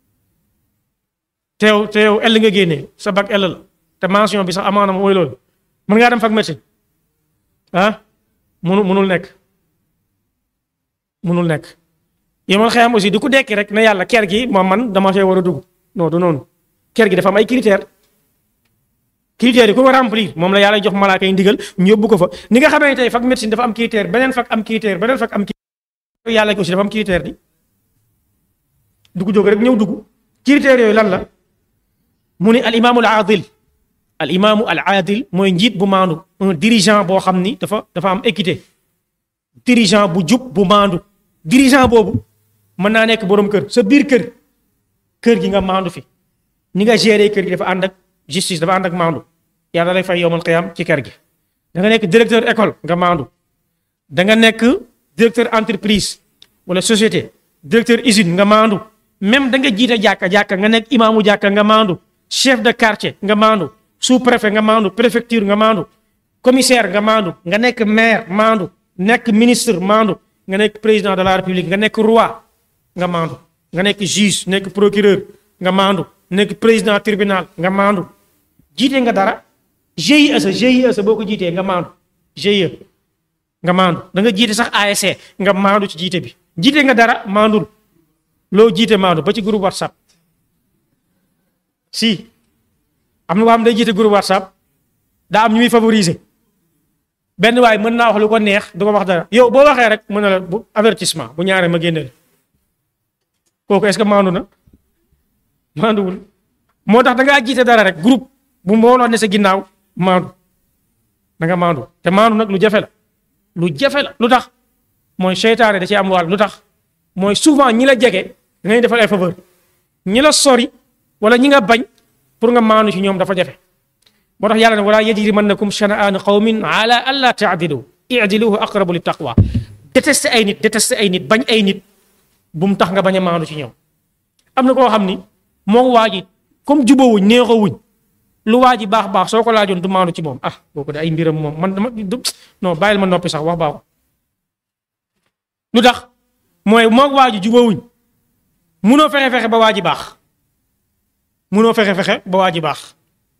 teew teew L nga génnee sa bac L la te mention bi sax amaana mooy loolu mën ngaa dem fac médecine ah munu munul nekk munul nekk yomal xëyam aussi du ko dekki rek ne yàlla ker gi moom man dama fee war a dugg non du noonu ker gi dafa am ay critères critères yi ku ko remplir moom la yàlla jox malaaka yi ndigal ñu yóbbu ko fa ni nga xamee tey fac médecine dafa am critère beneen fac am critère beneen fac am critère yàlla aussi dafa am critère di dugg jóg rek ñëw dugg critères yooyu lan la mu ne al imaamul aadil al imaamu al aadil mooy njiit bu maandu un dirigeant boo xam ni dafa dafa am équité dirigeant bu jub bu maandu dirigeant boobu mën naa nekk borom kër sa biir kër kër gi nga maandu fi ni nga gérer kër gi dafa ànd ak justice dafa ànd ak maandu yàlla lay fay yowmal qiyam ci kër gi da nga nekk directeur école nga maandu da nga nekk directeur entreprise wala société directeur usine nga maandu même da nga jiite jàkka jàkka nga nekk imaamu jàkka nga maandu chef de quartier nga maandu sous préfet nga maandu préfecture nga maandu commissaire nga maandu nga nekk maire maandu nekk ministre maandu nga nekk président de la république nga nekk roi nga maandu nga nekk juge nekk procureur nga maandu nekk président tribunal nga maandu jiite nga dara GIE sa GIE sa boo ko jiitee nga maandu GIE nga maandu da nga jiite sax ASC nga maandu ci jiite bi jiite nga dara maandul loo jiite maandu ba ci groupe whatsapp si am na waa xam day jiite groupe whatsapp daa am ñu muy favoriser benn waay mën naa wax lu ko neex du ko wax dara yow boo waxee rek mën na la bu avertissement bu ñaaree ma génne la kooku est-ce que maandu na maanduwul moo tax da ngaa jiite dara rek groupe bu mbooloo ne sa ginnaaw maandu da nga maandu te maandu nag lu jafe la lu jafe la lu tax mooy seytaane da ci am wàll lu tax mooy souvent ñi la jege da ngay defal ay faveur ñi la sori wala ñi nga bañ pour nga maandu ci ñoom dafa jafe moo tax yàlla ne wala yajrimannakum shana'aanu qawmin ala alla ta'dilu i'dilu aqrabu lit taqwa détesté ay nit détesté ay nit bañ ay nit bu mu tax nga bañ a maandu ci ñoom am na koo xam ni moo waa ji comme jubóowuñ neexoowuñ lu waa ji baax baax soo ko laajoon du maandu ci moom ah kooku de ay mbiram moom man dama non bàyyil ma noppi sax wax baaxu lu tax mooy moog waa ji jubóowuñ munoo fexe fexe ba waa ji baax munoo fexe fexe ba waa ji baax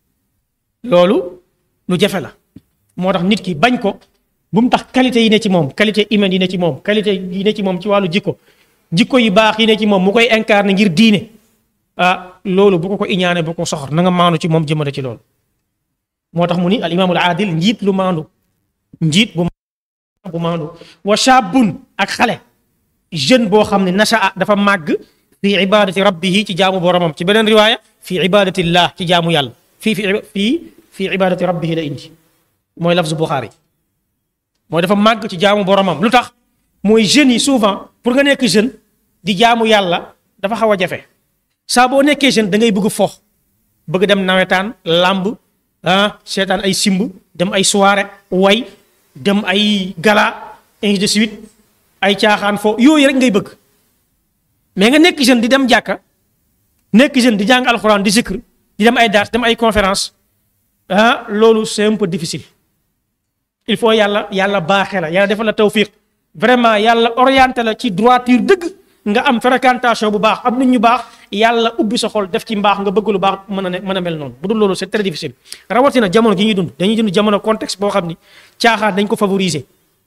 loolu lu jafe la moo tax nit ki bañ ko bu mu tax qualité yi ne ci moom qualité humaine yi ne ci moom qualité yi ne ci moom ci wàllu jikko jikko yi baax yi ne ci moom mu koy incarner ngir diine ah loolu bu ko ko iñaane bu ko soxor na nga maandu ci moom jëmale ci loolu moo tax mu ni al imaamul aadil njiit lu maandu njiit bu bu maandu wa shaabun ak xale jeune boo xam ne nashaa dafa màgg fi ibadati rabbihi ci jaamu boromam ci beneen riwaaya fi ibadatillah ci jaamu yàlla fii fi fii fi ibadati rabbihi la indi mooy lafzu Buxaari mooy dafa màgg ci jaamu boromam lu tax mooy jeunes yi souvent pour nga nekk jeune di jaamu yàlla dafa xaw a jafe saa boo nekkee jeune da ngay bëgg fox bëgg dem nawetaan làmb ah seetaan ay simb dem ay soirée way dem ay gala ainsi de suite ay caaxaan fo yooyu rek ngay bëgg mais nga nekk jeune di dem jàkka nekk jeune di jàng alxuraan di zikr di dem ay daas dem ay conférence ah loolu c'est un peu difficile il faut yàlla yàlla baaxee la yàlla defal la tawfiq vraiment yàlla orienté la ci droiture dëgg nga am fréquentation bu baax am nit ñu baax yàlla ubbi sa xol def ci mbaax nga bëgg lu baax mën a ne mën a mel noonu bu dul loolu c'est très difficile rawatina jamono gi ñuy dund dañuy dund jamono contexte boo xam ni caaxaan dañ ko favoriser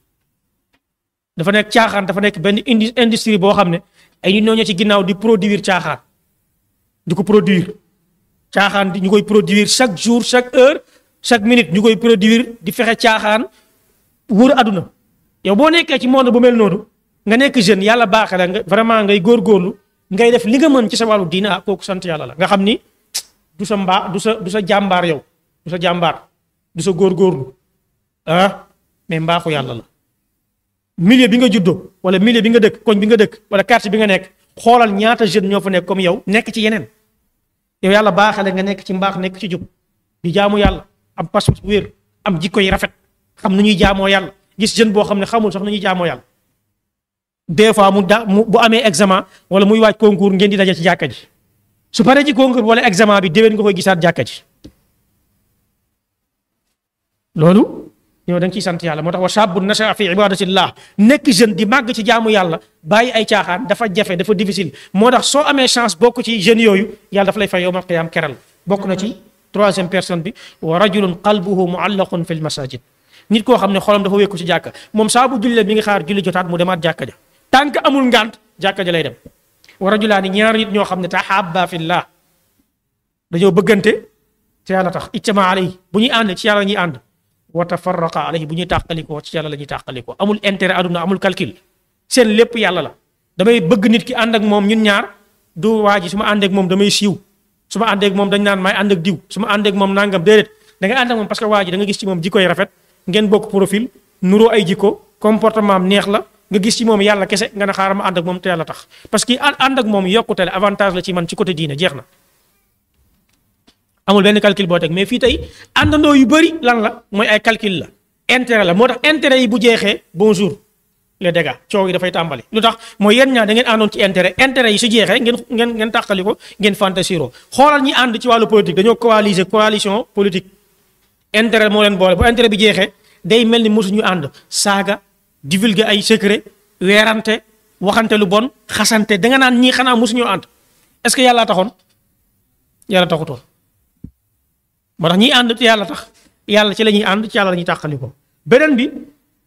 dafa nekk caaxaan dafa nekk benn indi industrie boo xam ne ay nit ñoo ñëw ci ginnaaw di produire caaxaan di ko produire caaxaan di ñu koy produire chaque jour chaque heure chaque minute ñu koy produire di fexe caaxaan wër àdduna yow boo nekkee ci monde bu mel noonu nga nekk jeune yàlla baaxee la nga vraiment ngay góorgóorlu ngay def li nga mën ci sa wàllu diina kooku sant yàlla la nga xam ni du sa mbaa du sa du sa jàmbaar yow du sa jàmbaar du sa góorgóorlu ah mais mbaaxu yàlla la milieu bi nga juddoo wala milieu bi nga dëkk koñ bi nga dëkk wala quartier bi nga nekk xoolal ñaata jeune ñoo fa nekk comme yow nekk ci yeneen yow yàlla baaxale nga nekk ci mbaax nekk ci jub di jaamu yàlla am pas-pas bu wér am jikko yi rafet xam nu ñuy jaamoo yàlla gis jeune boo xam ne xamul sax nu ñuy jaamoo yàlla des fois mu da mu bu amee examen wala muy waaj concours ngeen di daje ci jàkka ji su paree ci concours wala examen bi déwén nga koy gisaat jàkka ji loolu yow da nga ciy sant yàlla moo tax wa shaabun nashaa fi ibadatillah nekk jeune di màgg ci jaamu yàlla bàyyi ay caaxaan dafa jafe dafa difficile moo tax soo amee chance bokk ci jeunes yooyu yàlla dafa lay fay yawmal qiyaam keral bokk na ci troisième personne bi wa rajulun qalbuhu muallaqun fil masajid nit koo xam ne xolam dafa wékku ci jàkka moom saa bu jullee mi ngi xaar julli jotaat mu demaat jàkka ja tant que amul ngant jàkka ja lay dem wa rajulaani ñaar nit ñoo xam ne tahabba fillah dañoo bëggante ci yàlla tax ijtama alayhi bu ñuy ànd ci yàlla la ñuy ànd wa tafarraqa alayhi bu ñuy tàqalikoo ci yàlla la ñuy tàqalikoo amul intérêt aduna amul calcul seen lépp yàlla la damay bëgg nit ki ànd ak moom ñun ñaar du waa ji su ma ànd ak moom damay siiw su ma ànd ak moom dañ naan may ànd ak diw su ma ànd ak moom nangam déedéet da nga ànd ak moom parce que waa ji da nga gis ci moom jikkoy rafet ngeen bokk profil nuroo ay jikko comportement am neex la nga gis ci moom yàlla kese nga ne xaaral ma ànd ak moom te yàlla tax parce que ànd ak moom yokkute la avantage la ci man ci côté diine jeex na amul benn calcul boo teg mais fii tey àndandoo yu bëri lan la mooy ay calcul la intérêt la moo tax intérêt yi bu jeexee bonjour les dégâts coow yi dafay tàmbali lu tax mooy yéen ñaar da ngeen àndoon ci intérêt intérêt yi su jeexee ngeen ngeen ngeen tàqali ko ngeen fantasiro xoolal ñi ànd ci wàllu politique dañoo coaliser coalition politique intérêt moo leen boole bu intérêt bi jeexee day mel ni mosuñu ànd saaga divulguer ay secret weerante waxante lu bon xasante da nga naan ñii xanaa mosuñoo ànd est-ce que yàlla taxoon yàlla taxutoon moo tax ñiy ànd ci yàlla tax yàlla ci la ñuy ànd ci yàlla la ñuy tàqali ko beneen bi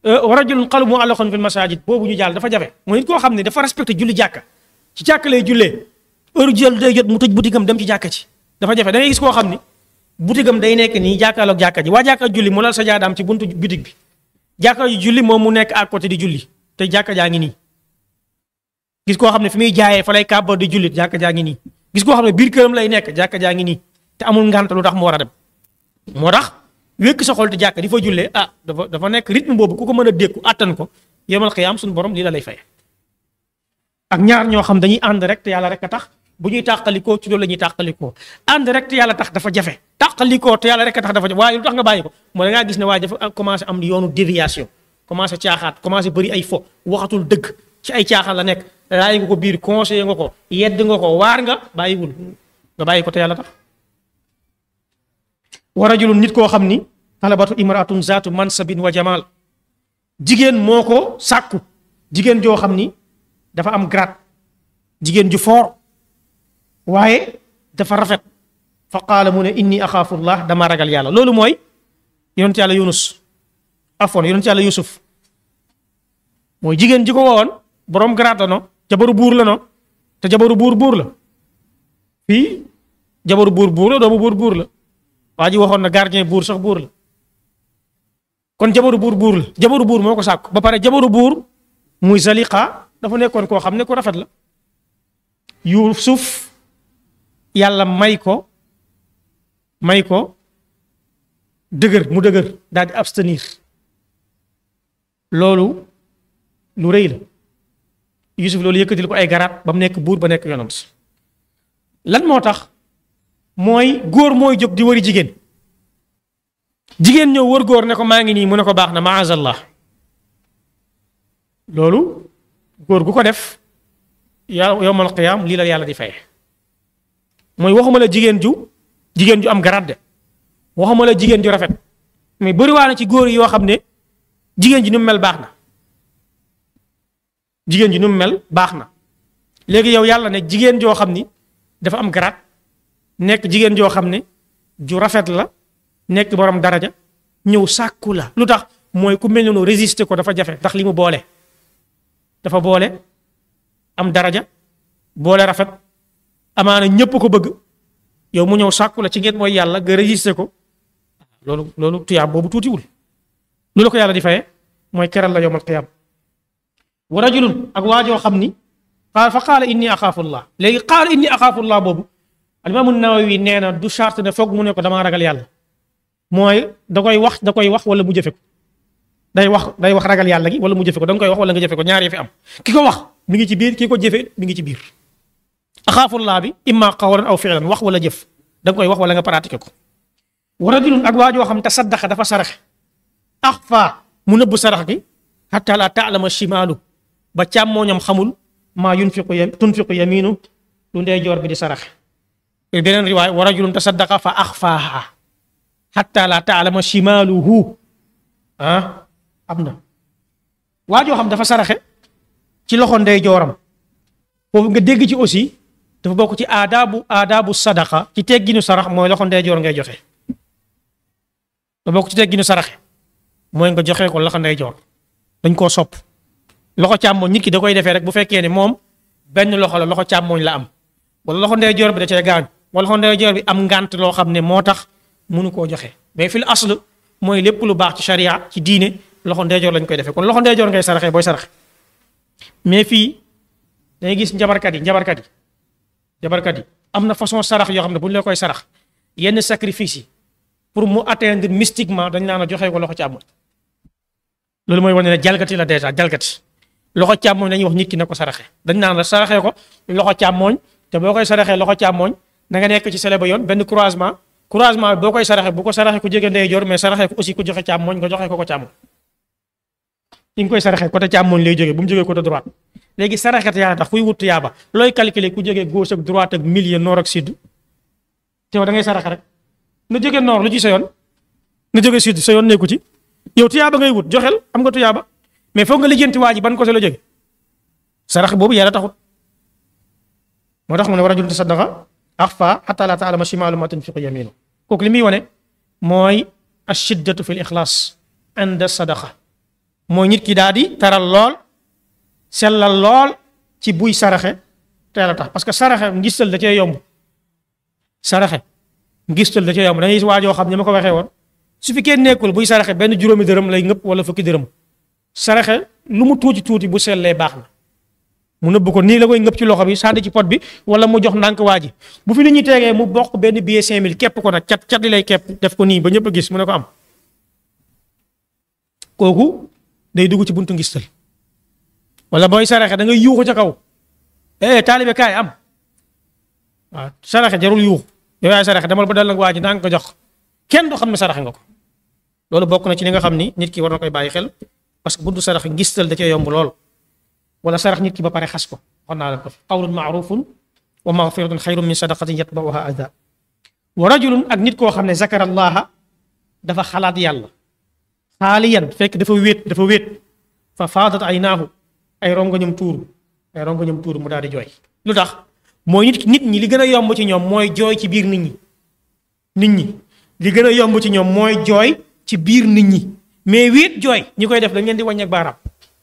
wa rajulun qalbuhu mu'allaqun fil masajid boobu ñu jàll dafa jafe mooy nit koo xam ne dafa respecté julli jàkka ci jàkka lay jullee heure jël day jot mu tëj boutique am dem ci jàkka ci dafa jafe da ngay gis koo xam ni boutique am day nekk nii jàkkaarloog jàkka ji waa jàkka julli mu lal sa jaadaam ci buntu boutique bi jàkka ji julli moom mu nekk à côté di julli te jàkka jaa ngi nii gis koo xam ne fi muy jaayee fa lay kàbbar di julli jàkka jaa ngi nii gis koo xam ne biir këram lay nekk jàkka jaa ngi nii te amul ngant lu tax mu war a dem moo tax wékk sa xol te jàkka di fa jullee ah dafa dafa nekk rythme boobu ku ko mën a dékku attan ko yemal xiyaam suñu borom lii la lay fay ak ñaar ñoo xam dañuy ànd rek te yàlla rek a tax bu ñuy tàqalikoo ci loolu la ñuy tàqalikoo ànd rek te yàlla tax dafa jafe tàqalikoo te yàlla rek a tax dafa jafe waaye lu tax nga bàyyi ko moo da ngaa gis ne waaye dafa commencé am yoonu déviation commencé caaxaat commencé bëri ay fo waxatul dëgg ci ay caaxaan la nekk raay nga ko biir conseillé nga ko yedd nga ko waar nga bàyyiwul nga bàyyi ko te yàlla tax wa rajulun nit koo xam ni talabatu imraatun zaatu mansabin wa jamal jigéen moo ko sàkku jigéen joo xam ni dafa am grade jigéen ju foor waaye dafa rafet fa qaala mu ne inni axaafullah dama ragal yàlla loolu mooy yonent yàlla yunus afoon yonent yàlla yusuf mooy jigéen ji ko wowoon borom grade la no jabaru buur la no te jabaru buur buur la fii jabaru buur buur la doomu buur buur la waa ji waxoon na gardien buur sax buur la kon jabaru buur buur la jabaru buur moo ko sàkku ba pare jabaru buur muy Zaliqa dafa nekkoon koo xam ne ku rafet la Yuusuf yàlla may ko may ko dëgër mu dëgër daal di abstenir loolu lu rëy la Yuusuf loolu yëkkatil ko ay garaat ba mu nekk buur ba nekk yonant lan moo tax mooy góor mooy jóg di wari jigéen jigéen ñëw wër góor ne ko maa ngi nii mu ne ko baax na maazallah loolu góor gu ko def yàlla yowmal qiyaam lii la yàlla di fay mooy waxuma la jigéen ju jigéen ju am garaat de waxuma la jigéen ju rafet mais bëriwaa na ci góor yi yoo xam ne jigéen ji nu mu mel baax na jigéen ji nu mu mel baax na léegi yow yàlla ne jigéen joo xam ni dafa am garaat nekk jigéen joo xam ne ju rafet la nekk borom daraja ñëw sàkku la lu tax mooy ku mel noonu résister ko dafa jafe ndax li mu boole dafa boole am daraja boole rafet amaana ñëpp ko bëgg yow mu ñëw sàkku la ci ngeen mooy yàlla nga résister ko loolu loolu tuyaab boobu tuutiwul lu la ko yàlla di faye mooy keral la yowmal qiyaam wa rajulun ak waajoo xam ni qaal fa qaala inni axaafullah léegi qaala inni axaafullah boobu alimaamu nawawi nee na du charte ne foog mu ne ko damaa ragal yàlla mooy da koy wax da koy wax wala mu jëfe ko day wax day wax ragal yàlla gi wala mu jëfe ko da nga koy wax wala nga jëfe ko ñaar yi fi am ki ko wax mi ngi ci biir ki ko jëfe mi ngi ci biir axaafullaa bi imma qawlan aw fi'lan wax wala jëf da nga koy wax wala nga pratiquer ko wa rajulun ak waa joo xam te saddaqa dafa saraxe axfa mu nëbb sarax gi xatta la taalama shimaalu ba càmmooñam xamul maa yunfiqu yam tunfiqu yaminu lu ndeyjoor bi di saraxe beneen riwaay wa rajulun tasaddaqa fa axfaaha xatta la taalama shimaaluhu ah am na waa joo xam dafa saraxe ci loxo ndeyjooram foofu nga dégg ci aussi dafa bokk ci aadaabu aadaabu sadaqa ci tegginu sarax mooy loxo ndeyjoor ngay joxe dafa bokk ci tegginu saraxe mooy nga joxe ko loxo ndeyjoor dañ koo sopp loxo càmmooñ nit ki da koy defee rek bu fekkee ne moom benn loxo la loxo càmmooñ la am wala loxo ndeyjoor bi da cee gaañ wala loxo ndeyjoor bi am ngànt loo xam ne moo tax mënu koo joxe mais fil asl mooy lépp lu baax ci sharia ci diine loxo ndeyjoor lañ koy defee kon loxo ndeyjoor ngay saraxee booy saraxe mais fii dangay gis njabarkat yi njabarkat yi njabarkat yi am na façon sarax yoo xam ne bu ñu la koy sarax yenn sacrifice yi pour mu atteindre mystiquement dañ naan a joxe ko loxo càmmoñ loolu mooy wane ne jalgati la déjà jalgati loxo càmmoñ dañuy wax nit ki na ko saraxe dañ naan la saraxee ko loxo càmmoñ te boo koy saraxee loxo càmmoñ na nga nekk ci sele ba yoon benn croisement croisement bi boo koy saraxe bu ko saraxe ku jege ndeyjoor mais saraxee ko aussi ku joxe càmmoñ nga joxe ko ko càmmoñ ki nga koy saraxee côté càmmoñ lay jógee bu mu jógee côté droite léegi saraxet yaa tax kuy wut yaaba looy calculer ku jógee gauche ak droite ak milieu nord ak sud te da ngay saraxe rek na jógee nord lu ci sa yoon na jógee sud sa yoon nekku ci yow tuyaaba ngay wut joxel am nga tuyaaba mais foog nga lijjanti waa ji ban côté la jóge sarax boobu yàlla taxut moo tax mu ne war a jul tasaddaqa axfa xata la taalama shimaalu ma tunfiqu yaminu kooku li muy wane mooy ashiddatu fi l ixlaas inda sadaqa mooy nit ki daal di taral lool sellal lool ci buy saraxe teel a tax parce que saraxe ngistal da cee yomb saraxe ngistal da cee yomb da ngay gis waajoo xam ne ma ko waxee woon su fi kenn nekkul buy saraxe benn juróomi dërëm lay ngëpp wala fukki dërëm saraxe lu mu tuuti tuuti bu sellee baax na mu nëbb ko nii la koy ngëpp ci loxo bi sànni ci pot bi wala mu jox ndànk waa ji bu fi nit ñi tegee mu bokk benn billet 5000 képp ko nag cat cat li lay képp def ko nii ba ñëpp a gis mu ne ko am kooku day dugg ci buntu ngistal wala booy saraxe da ngay yuuxu ca kaw eh taalibe kaay am waaw saraxe jarul yuuxu yow yaay saraxe demal ba dal nag waa ji ndànk ko jox kenn du xam ne saraxe nga ko loolu bokk na ci li nga xam ni nit ki war na koy bàyyi xel parce que buntu saraxe ngistal da cee yomb lool. wala sarax nit ki ba pare xas ko waxoon naa leen ko qawlun maarufun wa magfiratun xayrun min sadaqatin yatbauha ada wa rajulun ak nit koo xam ne zakara allaha dafa xalaat yàlla xaaliyan fekk dafa wéet dafa wéet fa faadat aynaahu ay rongoñam tuuru ay rongoñam tuuru mu daal di jooy lu tax mooy nit nit ñi li gën a yomb ci ñoom mooy jooy ci biir nit ñi nit ñi li gën a yomb ci ñoom mooy jooy ci biir nit ñi mais wéet jooy ñi koy def dañ leen di wàññi ak baaraam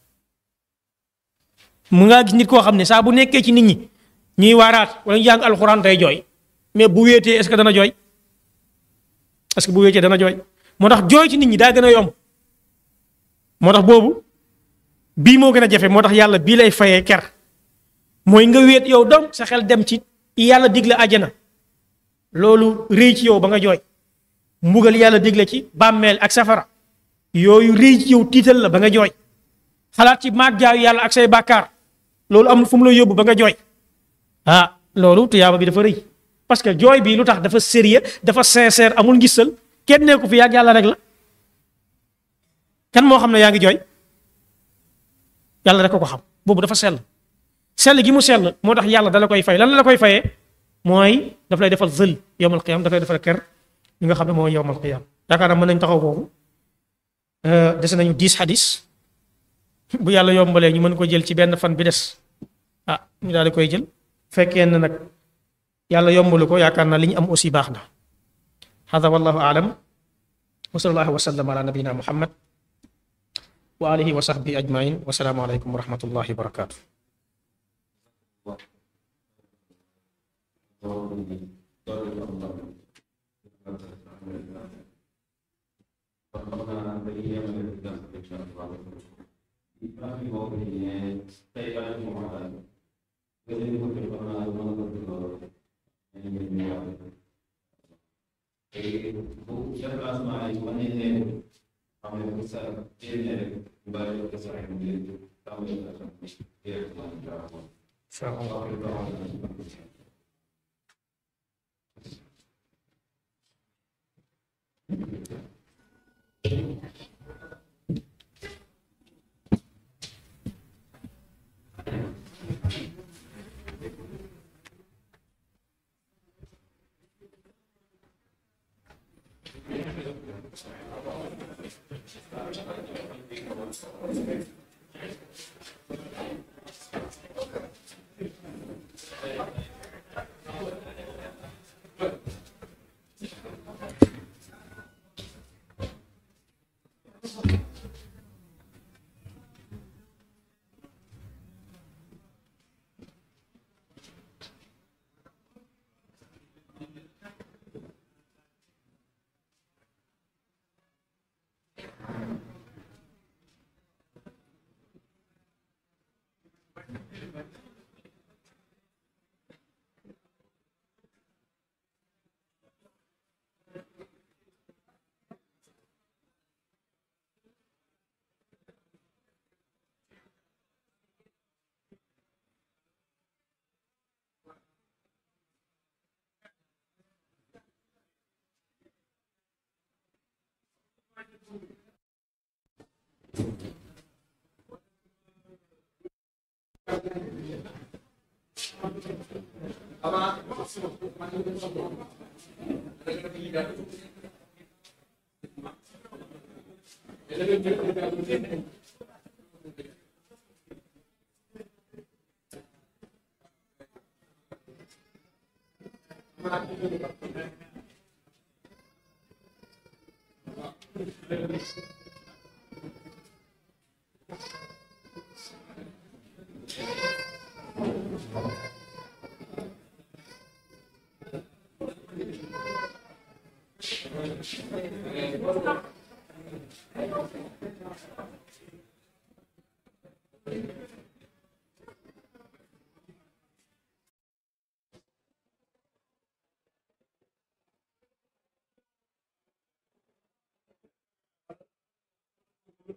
mu ngaa gis nit koo xam ne saa bu nekkee ci nit ñi ñuy waaraat wala ñu jàng alxuraan day jooy mais bu wéetee est-ce que dana jooy est-ce que bu wéetee dana jooy moo tax jooy ci nit ñi daa gën a yomb moo tax boobu bii moo gën a jafe moo tax yàlla bii lay fayee ker mooy nga wéet yow dom sa xel dem ci yàlla digle àjjana loolu rëy ci yow ba nga jooy mbugal yàlla digle ci bàmmeel ak safara yooyu rëy ci yow tiital la ba nga jooy xalaat ci maag jaayu yàlla ak say bàkkaar loolu amul fu mu la yóbbu ba nga jooy ah loolu tuyaaba bi dafa rëy parce que jooy bi lu tax dafa sérieux dafa sincère amul ngisal kenn nekku fi yàgg yàlla rek la kan moo xam ne yaa ngi jooy yàlla rek ko ko xam boobu dafa sell sell gi mu sell moo tax yàlla dala koy fay lan la koy fayee mooy daf lay defal zël yowmal qiyam daf lay defal ker li nga xam ne mooy yowmal qiyam yaakaar naa mën nañ taxaw foofu dese nañu dix hadis bu yàlla yombalee ñu mën ko jël ci benn fan bi des ah ñu daal di koy jël fekkee ne nag yàlla yombalu ko yaakaar naa li ñu am aussi baax na hada wallahu aalam wa sallallahu wa sallam ala nabiyina muhammad wa alihi wa sahbihi ajmain wa salaamu aleykum wa rahmatullahi wa barakatuh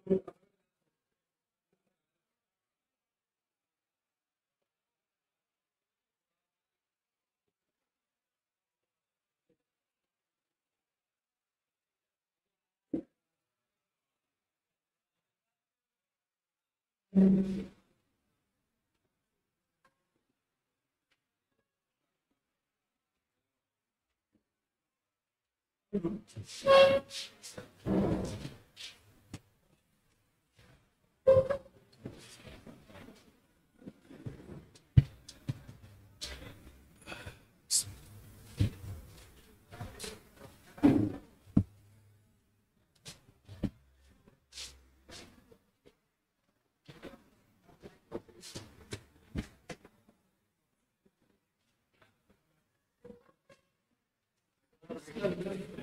Thank you.